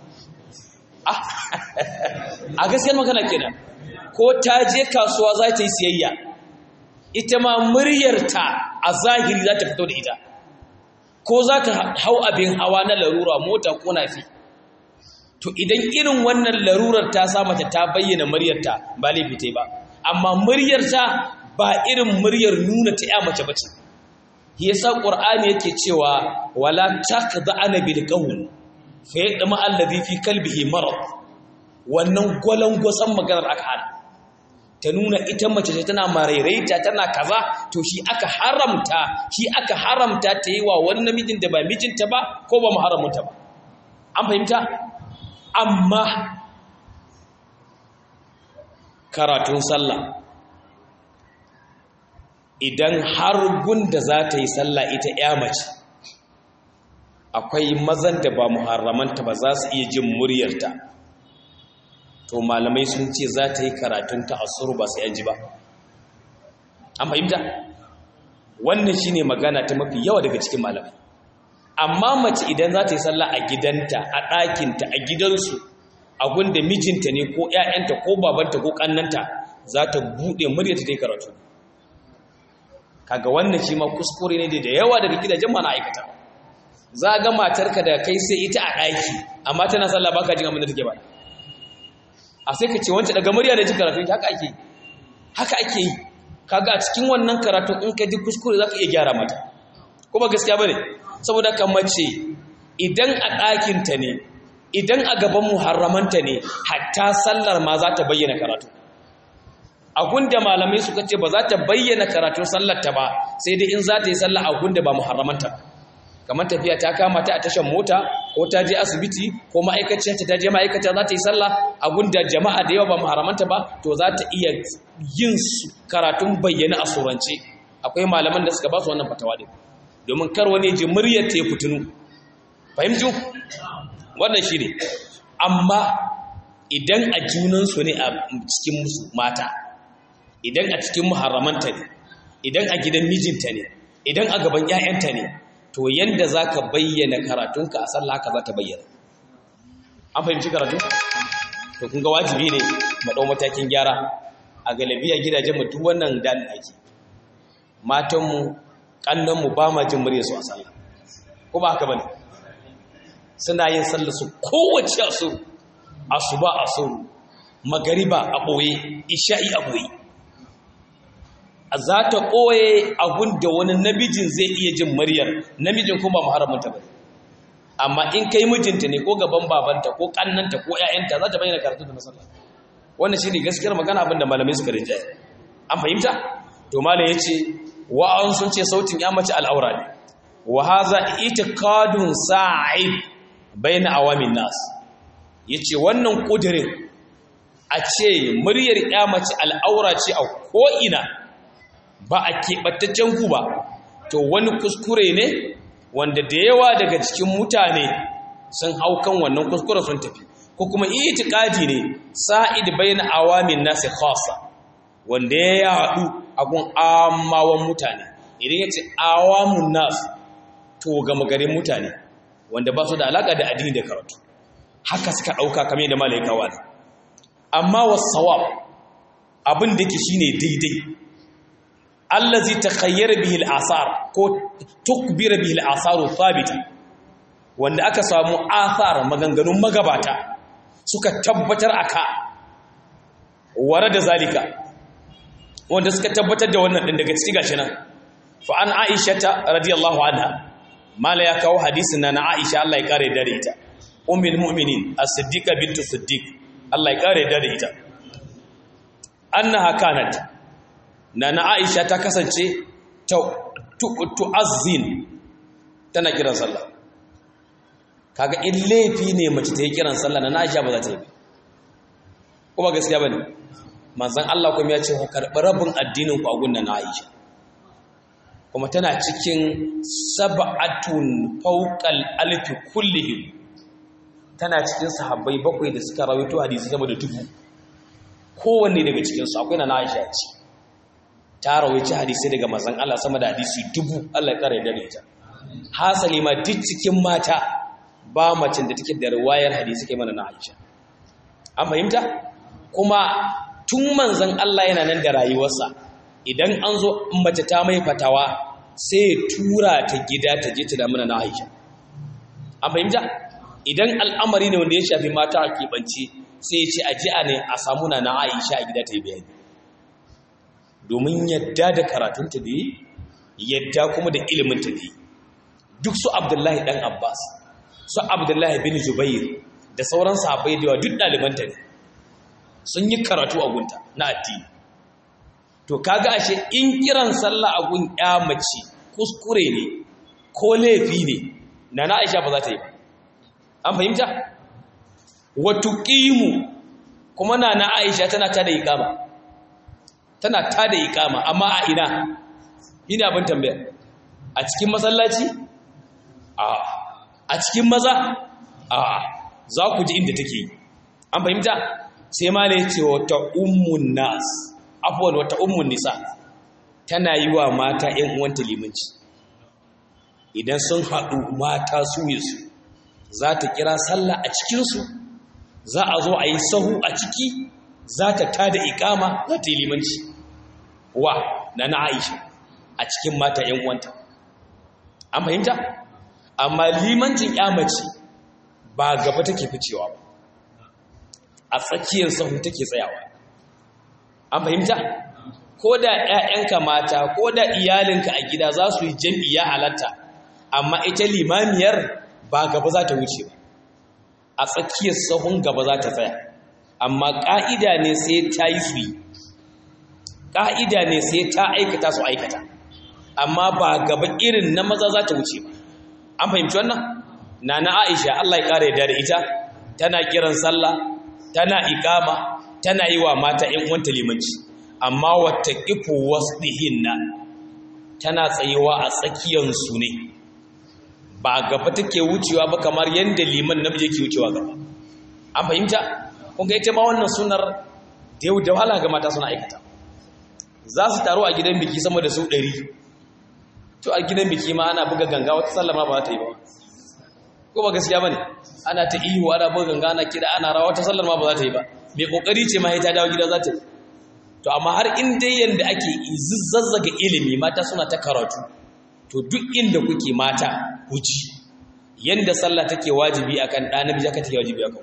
a gaskiyar magana kenan ko ta je kasuwa za ta yi siyayya ita ma muryarta a zahiri za ta fito da ita ko za ta hau abin hawa na larura mota ko nafi to idan irin wannan larurar ta sa mata ta bayyana muryarta ba laifi ta ba amma muryarta ba irin muryar nuna ta ya mace bace yasa qur'ani yake cewa wala taqda'ana bil qawl fa yadma alladhi fi qalbihi marad wannan gwalangwasan maganar aka hana ta nuna ita mace ce tana marairaita tana kaza to shi aka haramta shi aka haramta ta yi wa wani namijin da ba mijinta ba ko ba muharramunta ba an fahimta amma karatun sallah idan har gunda za ta yi sallah ita ya mace akwai mazan da ba muharramanta ba za su iya jin muryarta to malamai sun ce za ta yi karatun ta asuru ba sai an ji ba an fahimta wannan shine magana ta mafi yawa daga cikin malamai amma mace idan za ta yi sallah a gidanta a ɗakinta a gidansu a gunda mijinta ne ko ‘ya'yanta ko babanta ko ƙannanta za ta buɗe muryarta ta yi karatu kaga wannan shi ma kuskure ne da yawa daga gidajen mana aikata za ga matarka da kai sai ita a ɗaki amma tana sallah baka jin abin da take ba a sai ka ce wancan daga murya da ji karatu haka ake haka ake yi kaga a cikin wannan karatu in ka ji kuskure za ka iya gyara mata ko ba gaskiya ba ne saboda kan mace idan a ɗakinta ne idan a gaban muharramanta ne hatta sallar ma za ta bayyana karatu a gunda malamai suka ce ba za ta bayyana karatun sallarta ba sai dai in za ta yi sallah a gunda ba muharramanta kamar tafiya ta kama ta a tashan mota ko ta je asibiti ko ma'aikaciyarta ta je ma'aikata za ta yi sallah a gunda jama'a da yawa ba muharramanta ba to za ta iya yin karatun bayyana a surance akwai malaman da suka ba su wannan fatawa din domin kar wani ji muryar ta ya fitinu fahimtu wannan shi ne amma idan a junansu ne a cikin musu mata idan a cikin muharramanta ne idan a gidan mijinta ne idan a gaban 'ya'yanta ne to yanda za ka bayyana karatunka a sallah haka za ta bayyana an fahimci karatu? to kun ga wajibi ne maɗau matakin gyara a galabiya gidajen mutum wannan dan ake matanmu ƙannanmu ba ma jin murya su a sallah ko ba haka ba ne suna yin sallah su kowace asuru asuba asuru magariba a ɓoye isha'i a ɓoye za ta ɓoye abun da wani namijin zai iya jin muryar namijin kuma muharramunta ba amma in kai mijinta ne ko gaban babanta ko kannanta ko ƴaƴanta za ta bayyana karatu da masallah wannan shine gaskiyar magana abin da malamai suka rinjaye an fahimta to malam yace wa an sun ce sautin ya mace al'aura ne wa hadha itiqadun sa'id baina awamin nas yace wannan kudirin a ce muryar ya mace al'aura ce a ko ina ba a keɓattaccen ku ba to wani kuskure ne wanda da yawa daga cikin mutane sun hau kan wannan kuskure sun tafi ko kuma itikadi ne sa'id bayan awamin nasi khassa wanda ya yadu a gun amawan mutane idan ya ce awamun nas to ga magarin mutane wanda ba su da alaka da addini da karatu haka suka ɗauka kamar da malaikawa ne amma wasawab abin da ke shine daidai allazi takhayyara bihi al-asar ko tukbira bihi al-asaru thabita wanda aka samu athar maganganun magabata suka tabbatar aka ware da zalika wanda suka tabbatar da wannan din daga cikin gashi nan fa an aisha ta radiyallahu anha mala ya kawo hadisin na aisha Allah ya kare da ita ummul mu'minin as-siddiqa bintu siddiq Allah ya kare da ita annaha kanat Nana Aisha ta kasance tu'azzin tana kiran sallah kaga in laifi ne mace ta yi kiran sallah Nana Aisha ba za ta yi kuma gaskiya bane manzon Allah kuma ya ce ku karɓi rabin addinin ku a gunnan Aisha kuma tana cikin sab'atun fawqal alfi kullihim tana cikin sahabbai bakwai da suka rawaito hadisi sama da dubu kowanne daga cikin su akwai na Aisha ce ta rawaici hadisi daga manzon Allah sama da hadisi dubu Allah ya kare da ita hasali ma duk cikin mata ba macin da take da riwayar hadisi kai mana na Aisha an fahimta kuma tun manzon Allah yana nan da rayuwarsa idan an zo mace ta mai fatawa sai ya tura ta gida ta je ta da mana na Aisha an fahimta idan al'amari ne wanda ya shafi mata a keɓance sai ya ce a ji'a ne a samu na na Aisha a gida ta yi bayani domin yadda da karatunta da yi yadda kuma da iliminta da yi duk su Abdullahi dan Abbas su Abdullahi bin Jubair da sauran sahabbai da yawa duk ɗalibanta ne sun yi karatu a gunta na addini to kaga ashe in kiran sallah a gun ya mace kuskure ne ko laifi ne na na Aisha ba za ta yi ba an fahimta wa tuqimu kuma na na Aisha tana ta da iqama tana ta da iqama amma a ina ina abin tambaya a cikin masallaci a a cikin maza a za ku ji inda take an fahimta sai ma ne ce wata ummun nas afuwan wata ummun nisa tana yi wa mata ‘yan uwanta limanci idan sun haɗu mata su su za ta kira sallah a cikinsu za a zo a yi sahu a ciki za ta tada ikama za ta yi limanci wa na na aisha a cikin mata ‘yan uwanta an fahimta amma limancin ‘ya mace ba gaba take ficewa ba a tsakiyar sahu take tsayawa an fahimta ko da ‘ya'yanka mata ko da iyalinka a gida za su yi jam'iyya halatta amma ita limamiyar ba gaba za ta wuce ba a tsakiyar sahun gaba za ta tsaya amma ƙa'ida ne sai ta yi su yi ƙa'ida ne sai ta aikata su aikata amma ba gaba irin na maza za ta wuce ba an fahimci wannan na na aisha allah ya ƙara yadda da ita tana kiran sallah tana ikama tana yi wa mata ‘yan uwanta limanci amma wata ƙifo wasdihinna tana tsayewa a tsakiyansu ne ba gaba take wucewa ba kamar yadda liman namiji ke wucewa gaba an fahimta kun ga ita ma wannan sunar da yau da wahala ga mata suna aikata za su taru a gidan biki sama da su ɗari to a gidan biki ma ana buga ganga wata sallama ba ta yi ba ko ba gaskiya bane ana ta ihu ana buga ganga ana kida ana rawa wata sallar ma ba za ta yi ba mai kokari ce ma ta dawo gida za ta yi to amma har in dai yanda ake zazzaga ilimi mata suna ta karatu to duk inda kuke mata ku ji yanda sallah take wajibi akan ɗa namiji aka take wajibi akan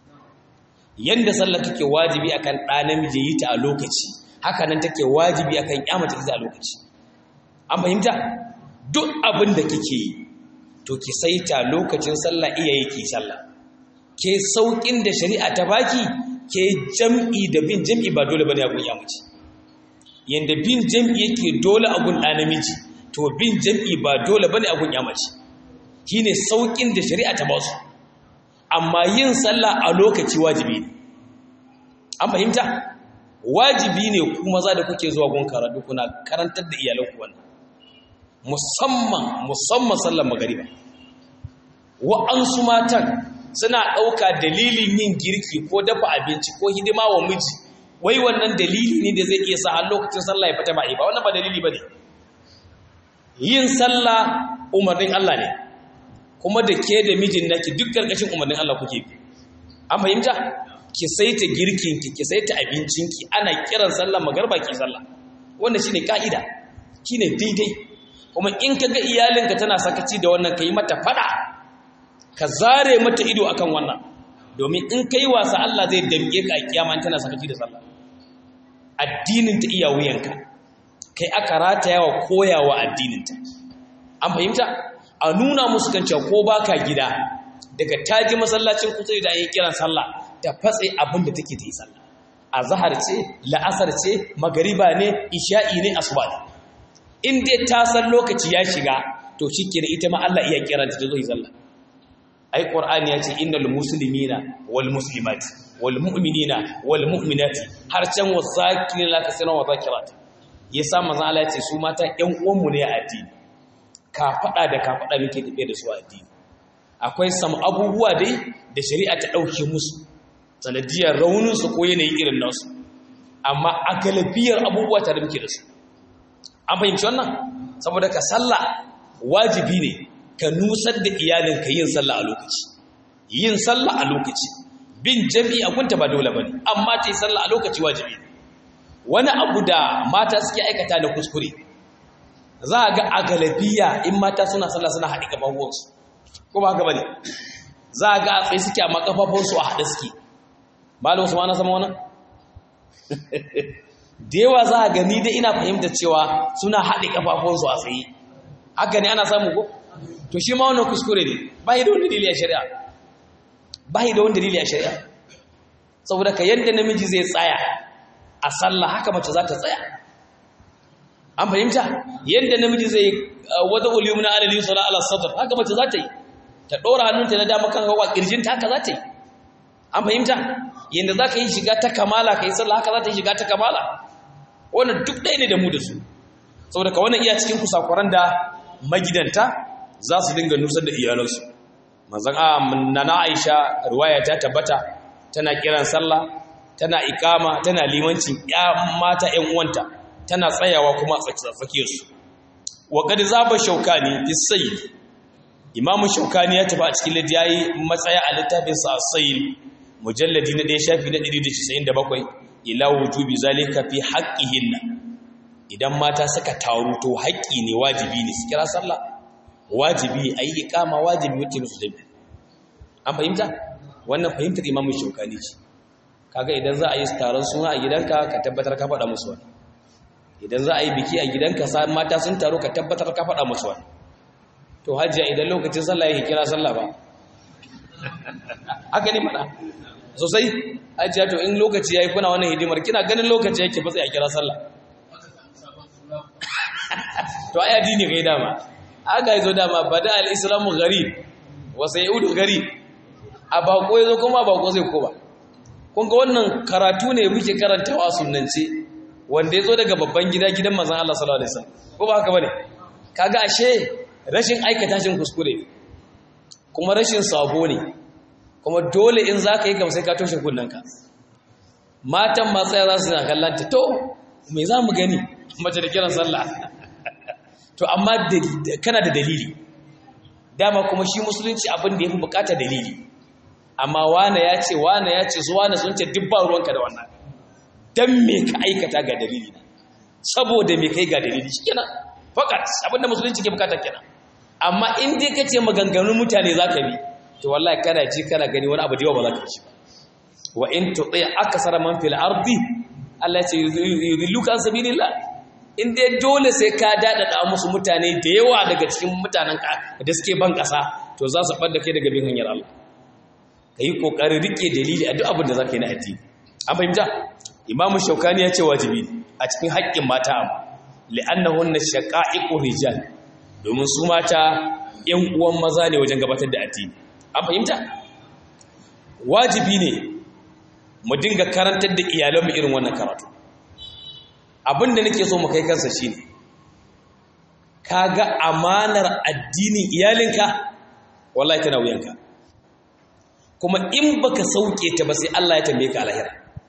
yanda sallah take wajibi akan ɗa namiji yi ta a lokaci haka nan take wajibi akan ƴa mace ta a lokaci an fahimta duk abin da kike yi to ki saita lokacin sallah iyaye ki sallah ke saukin da shari'a ta baki ke jam'i da bin jam'i ba dole bane a gun yamaci yanda bin jam'i yake dole a gun namiji to bin jam'i ba dole bane a gun yamaci shine saukin da shari'a ta ba su amma yin sallah a lokaci wajibi ne an fahimta wajibi ne ku maza da kuke zuwa gun karatu kuna karantar da iyalanku wannan musamman musamman sallar magariba wa'ansu matan suna ɗauka dalilin yin girki ko dafa abinci ko hidima wa miji wai wannan dalili ne da zai iya sa har lokacin sallah ya fita ba ba wannan ba dalili ba ne yin sallah umarnin Allah ne kuma da ke da mijin naki duk ƙarƙashin umarnin Allah kuke bi an fahimta ki saita girkinki ki saita abincinki ana kiran sallah magarba ki sallah wannan shine ka'ida shine daidai kuma in ka ga iyalinka tana sakaci da wannan ka yi mata fada ka zare mata ido akan wannan domin in ka yi wasa Allah zai damge ka a kiyama tana sakaci da sallah addininta iya wuyanka kai aka rataya wa koyawa addininta an fahimta a nuna musu kan cewa ko baka gida daga taji masallacin kusa da yin kiran sallah ta fatse abin da take ta yi sallah azhar ce la'asar ce magariba ne isha'i ne asuba ne in dai ta san lokaci ya shiga to shi kenan ita ma Allah iya kiranta ta zo yi sallah ai qur'ani ya ce innal muslimina wal muslimati wal mu'minina wal mu'minati har can wasakina la kasira wa zakirat yasa manzon Allah ya ce su mata ƴan uwanmu ne a addini ka faɗa da ka faɗa muke tafiye da su a addini akwai sam abubuwa dai da shari'a ta ɗauke musu sanadiyar rauninsu ko yanayi irin nasu amma a galibiyar abubuwa tare muke da su an fahimci wannan saboda ka sallah wajibi ne ka nusar da iyalinka yin sallah a lokaci yin sallah a lokaci bin jami'i a kunta ba dole bane amma ta yi sallah a lokaci wajibi ne wani abu da mata suke aikata da kuskure za a ga a galabiya in mata suna sallah suna haɗe kafafuwansu ko ba haka bane za a ga a tsaye suke amma kafafuwansu a haɗe suke malam su ma na sama wannan da yawa za a gani dai ina fahimta cewa suna haɗe kafafuwansu a tsaye haka ne ana samu ko to shi ma wannan kuskure ne ba da wani dalili a shari'a ba da wani dalili a shari'a saboda ka yadda namiji zai tsaya a sallah haka mace za ta tsaya an fahimta yadda namiji zai wata uliyumna alali sala ala sadr haka mace za ta yi ta ɗora hannunta na dama kan hawa ƙirjinta haka za ta yi an fahimta yadda za ka yi shiga ta kamala ka yi sallah haka za ta yi shiga ta kamala wannan duk ɗaya ne da mu da su saboda ka wannan iya cikin kusakuran da magidanta za su dinga nusar da iyalansu manzan a nana aisha ruwaya ta tabbata tana kiran sallah tana ikama tana limancin ya mata ƴan uwanta tana tsayawa kuma a tsakiyarsu wa qad zaba shaukani fi sayyid imamu shaukani ya tafi a cikin littafi matsaya a littafinsa a sayyid mujalladi na ɗaya shafi na 197 ila wujubi zalika fi haqqihinna idan mata suka taru to haƙƙi ne wajibi ne su kira sallah wajibi ayi iqama wajibi wuce musu dabi an fahimta wannan fahimtar imamu shaukani ce kaga idan za a yi taron suna a gidanka ka tabbatar ka faɗa musu wani idan za a yi biki a gidanka sa mata sun taro ka tabbatar ka faɗa musu wani to hajjiya idan lokacin sallah yake kira sallah ba haka ne mana sosai hajjiya to in lokaci yayi kuna wannan hidimar kina ganin lokaci yake fa sai a kira sallah to ai addini kai dama aka yazo dama bada al-islamu gharib wa sayudu gharib a bako yazo kuma bako zai koba kun ga wannan karatu ne muke karantawa sunnance wanda yazo daga babban gida gidan manzon Allah sallallahu alaihi wasallam ko ba haka bane kaga ashe rashin aikata shin kuskure kuma rashin sabo ne kuma dole in zaka yi kam sai ka toshe kunnanka matan matsaya za su na kallanta to me za mu gani mace da kiran sallah to amma kana da dalili dama kuma shi musulunci abin da ya fi bukata dalili amma wane ya ce wane ya ce zuwa na sun ce dubba ruwanka da wannan don me ka aikata ga dalili na saboda me kai ga dalili shi kenan fakat abin da musulunci ke bukata kenan amma in dai ka ce maganganun mutane za ka bi to wallahi kana ji kana gani wani abu da yawa ba za ka ci wa in tuɗi akasara man fil ardi Allah ya ce yudilluka an sabilillah in dai dole sai ka dadada musu mutane da yawa daga cikin mutanen ka da suke ban kasa to za su fadda kai daga bin hanyar Allah kai kokarin rike dalili a duk abin da zaka yi na addini an fahimta imamu shaukani ya ce wajibi a cikin haƙƙin mata amma li'annahunna shaqa'iqur rijal domin su mata ƴan uwan maza ne wajen gabatar da addini an fahimta wajibi ne mu dinga karantar da iyalanmu irin wannan karatu abinda nake so mu kai kansa shine kaga amanar addinin iyalinka wallahi tana wuyanka kuma in baka sauke ta ba sai Allah ya tambaye ka alahira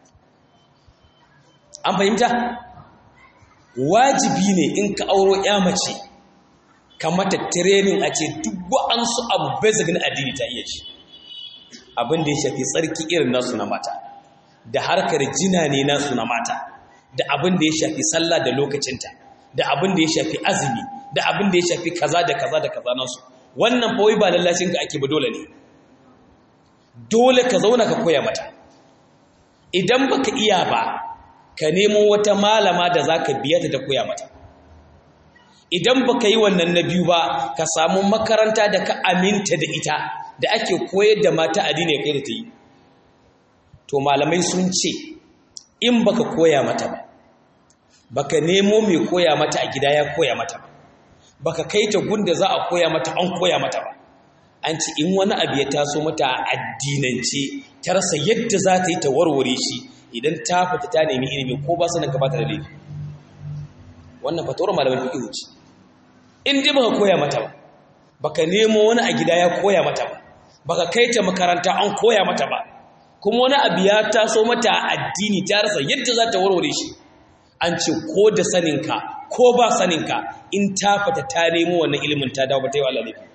an fahimta wajibi ne in ka auro ya mace ka mata training a ce duk wa'ansu abu basic na addini ta iya shi abin da ya shafi tsarki irin nasu na mata da harkar jina ne nasu na mata da abin da ya shafi sallah da lokacinta da abin da ya shafi azumi da abin da ya shafi kaza da kaza da kaza nasu wannan fa wai ba lallacin ka ake ba dole ne dole ka zauna ka koya mata idan baka iya ba ka nemo wata malama da zaka biya ta da koya mata idan baka yi wannan na biyu ba ka samu makaranta da ka aminta da ita da ake koyar da mata addini kai da ta yi to malamai sun ce in baka koya mata ba baka nemo mai koya mata a gida ya koya mata ba baka kai ta gunda za a koya mata an koya mata ba an ci in wani abu ya taso mata a addinance ta rasa yadda za ta yi ta warware shi idan ta fita ta nemi ilimi ko ba sanin ka ba ta da laifi wannan fatawar malamin fiqh ce in dai baka koya mata ba baka nemo wani a gida ya koya mata ba baka kai ta makaranta an koya mata ba kuma wani abu ya taso mata addini ta rasa yadda za ta warware shi an ce ko da saninka ko ba saninka in ta fata ta nemo wannan ilimin ta dawo ba ta yi wa lalafi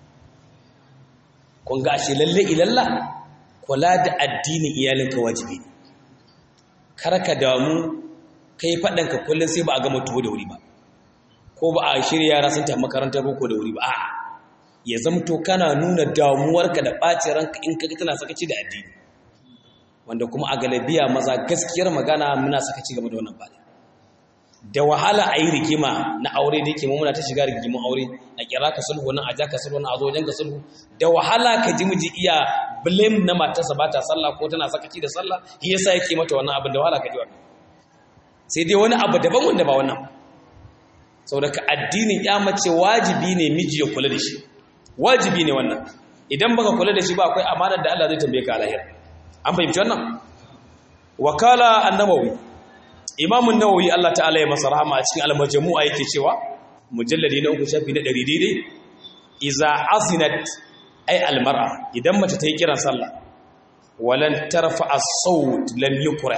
kun ga ashe lalle ilalla kula da addinin iyalinka wajibi ne kar ka damu kai faɗanka kullum sai ba a gama tuwo da wuri ba ko ba a shirya yara sun tafi makarantar boko da wuri ba a'a ya zamto kana nuna damuwarka da ɓacin ranka in kaga tana sakaci da addini wanda kuma a galabiya maza gaskiyar magana muna sakaci game da wannan bada da wahala a yi rigima na aure da yake muna ta shiga rigimin aure a kira ka sulhu nan a ja ka sulhu nan a zo wajen ka sulhu da wahala ka ji miji iya blame na matarsa ba ta sallah ko tana sakaci da sallah shi yasa yake mata wannan abin da wahala ka ji wannan sai dai wani abu daban wanda ba wannan saboda ka addinin ya mace wajibi ne miji ya kula da shi wajibi ne wannan idan baka kula da shi ba akwai amanar da Allah zai tambaye ka a lahira an fahimci wannan wakala an-nawawi imam an-nawawi Allah ta'ala ya masa rahama a cikin al-majmu'a yake cewa mujalladi na uku shafi na 100 daidai iza azinat ay al-mar'a idan mace ta yi kiran sallah walan tarfa as-sawt lam yukrah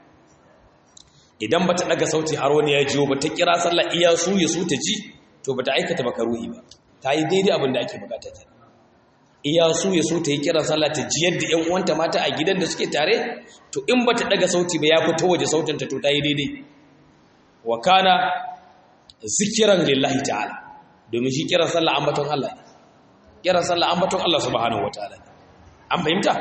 idan bata daga sauti har wani ya jiyo bata kira sallah iya su ya su ta ji to bata aikata makaruhi ba ta yi daidai abin da ake bukata ta iya su ya so ta yi kiran sallah ta ji yadda ƴan uwanta mata a gidan da suke tare to in bata daga sauti ba ya fito waje sautin ta to ta yi daidai wa kana zikiran lillahi ta'ala domin shi kiran sallah ambaton Allah ne kiran sallah ambaton Allah subhanahu wataala an fahimta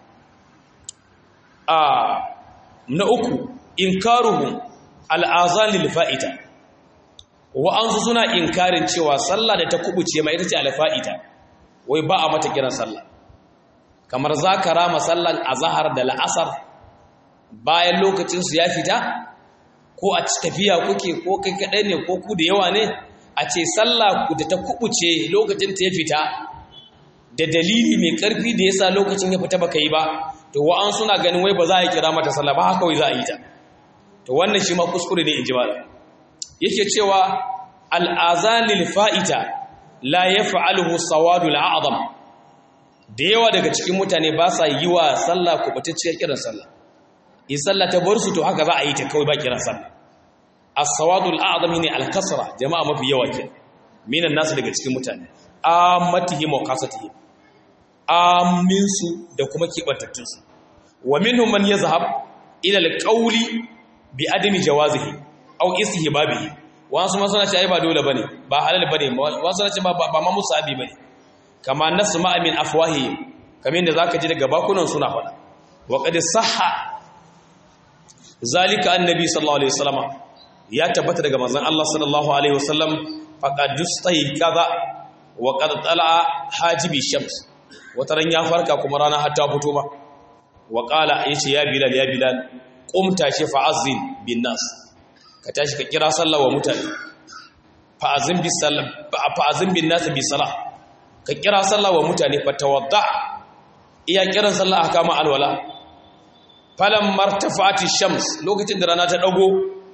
a na uku inkaruhum al'azan lil fa'ita wa'ansu suna inkarin cewa sallah da ta kubuce mai ita ce alfa'ita wai ba a mata kiran sallah kamar za ka rama sallan azahar da la'asar bayan lokacinsu ya fita ko a tafiya kuke ko kai kaɗai ne ko ku da yawa ne a ce sallah da ta kubuce lokacin ta ya fita da dalili mai ƙarfi da yasa lokacin ya fita baka yi ba to wa'an suna ganin wai ba za a yi kira mata sallah ba haka wai za a yi ta to wannan shi ma kuskure ne in ji malam yake cewa al'azanil fa'ita la ya fa'alhu sawadu al'adam da yawa daga cikin mutane ba sa yi wa sallah kubatacciyar kiran sallah in sallah ta bar su to haka za a yi ta kawai ba kiran sallah as-sawadu al'adam ne al-kasra jama'a mafi yawa ke minan nasu daga cikin mutane ammatihim wa qasatihim aminsu da kuma kibantattunsu wa minhum man yazhab ila al-qawli bi adami jawazihi aw istihbabihi wasu ma suna ce ai ba dole bane ba halal bane wasu suna ce ba ba ma musabi bane kama nasma min afwahi kamar yadda zaka ji daga bakunan suna faɗa wa qad sahha zalika annabi sallallahu alaihi wasallam ya tabbata daga manzon Allah sallallahu alaihi wasallam faqad dustai kaza wa qad tala hajibi shams wataran ya farka kuma rana har ta fito ba wa qala yace ya bilal ya bilal qum tashi fa'azzin bin nas ka tashi ka kira sallah wa mutane fa'azin bi sallah fa'azin bin nas bi salah ka kira sallah wa mutane fa tawadda iya kiran sallah aka ma alwala falam martafati shams lokacin da rana ta dago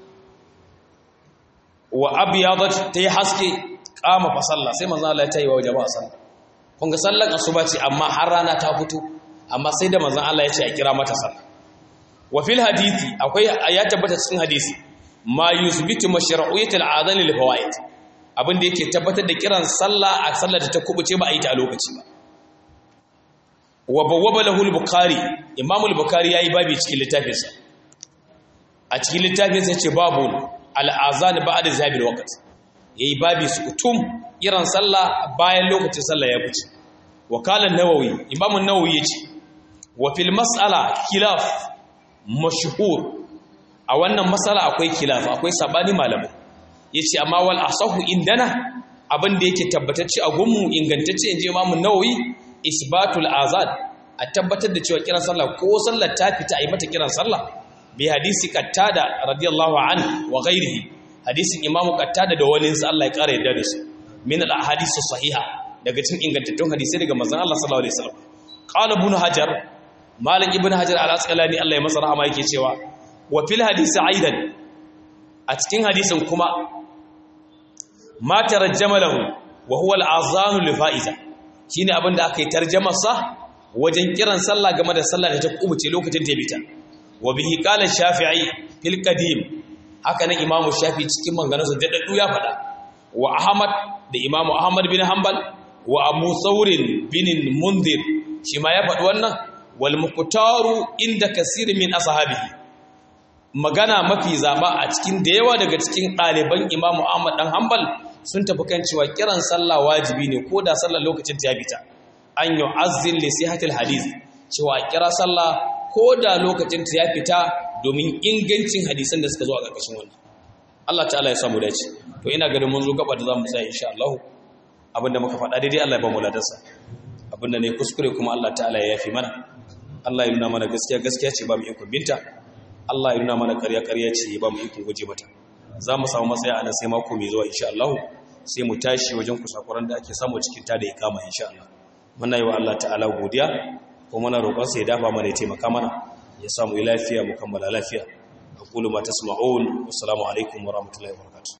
wa abyadat ta yi haske kama fa sallah sai manzo Allah ya tayi wa jama'a sallah kun ga sallar asuba ce amma har rana ta fito amma sai da manzo Allah ya ce a kira mata sallah wa fil hadisi akwai ya tabbata cikin hadisi ma yusbitu mashru'iyyat al'adhan lil fawaid abin da yake tabbatar da kiran sallah a sallar da ta kubuce ba a yi ta a lokaci ba wa bawwaba lahu al-bukhari imam al-bukhari yayi babi cikin littafinsa a cikin littafinsa yace babu al-azan ba'da zabil waqt yayi babi sukutum kiran sallah bayan lokacin sallah ya fice wa qala an-nawawi imam an-nawawi yace wa fil mas'ala khilaf mashhur a wannan mas'ala akwai khilaf akwai sabani malamai yace amma wal asahu indana abin da yake tabbatacce a gunmu ingantacce inji imam an-nawawi isbatul azad a tabbatar da cewa kiran sallah ko sallar ta fita a yi mata kiran sallah bi hadisi qattada radiyallahu anhu wa ghairihi hadisin imam qattada da wani sa Allah ya kara yadda da su min al ahadith sahiha daga cikin ingantattun hadisi daga manzon Allah sallallahu alaihi wasallam qala ibn hajar malik ibn hajar al asqalani Allah ya masa rahama yake cewa wa fil hadisi aidan a cikin hadisin kuma ma tarjama lahu wa huwa al-azanu li fa'iza shine abin da aka yi tarjamar sa wajen kiran sallah game da sallah da ta kubuce lokacin ta bita wa bihi qala shafi'i fil qadim haka nan imamu shafi cikin maganganunsa daɗaɗɗu ya faɗa wa ahmad da imamu ahmad bin hanbal wa abu saurin bin mundir shi ma ya faɗi wannan wal muqtaru inda kasirin min ashabihi magana mafi zaba a cikin da yawa daga cikin ɗaliban imamu ahmad dan hanbal sun tafi kan cewa kiran sallah wajibi ne ko da sallar lokacin ta bita an yu'azzin li sihatil hadith cewa kira sallah ko da lokacin ta ya fita domin ingancin hadisan da suka zo a ƙarƙashin wannan Allah ta'ala ya samu dace to ina ganin mun zo gaba da zamu tsaya insha Allah abinda muka faɗa daidai Allah ya ba mu ladarsa abinda ne kuskure kuma Allah ta'ala ya yafi mana Allah ya nuna mana gaskiya gaskiya ce ba mu ikon binta Allah ya nuna mana ƙarya ƙarya ce ba mu ikon guje mata za mu samu matsaya a nan sai mako mai zuwa insha Allah sai mu tashi wajen kusakuran da ake samu cikin ta da ya kama insha Allah muna yi wa Allah ta'ala godiya kuma muna roƙon sa ya dafa mana ya taimaka mana ya samu lafiya mu kammala lafiya aqulu ma tasma'un assalamu alaikum wa rahmatullahi wa barakatuh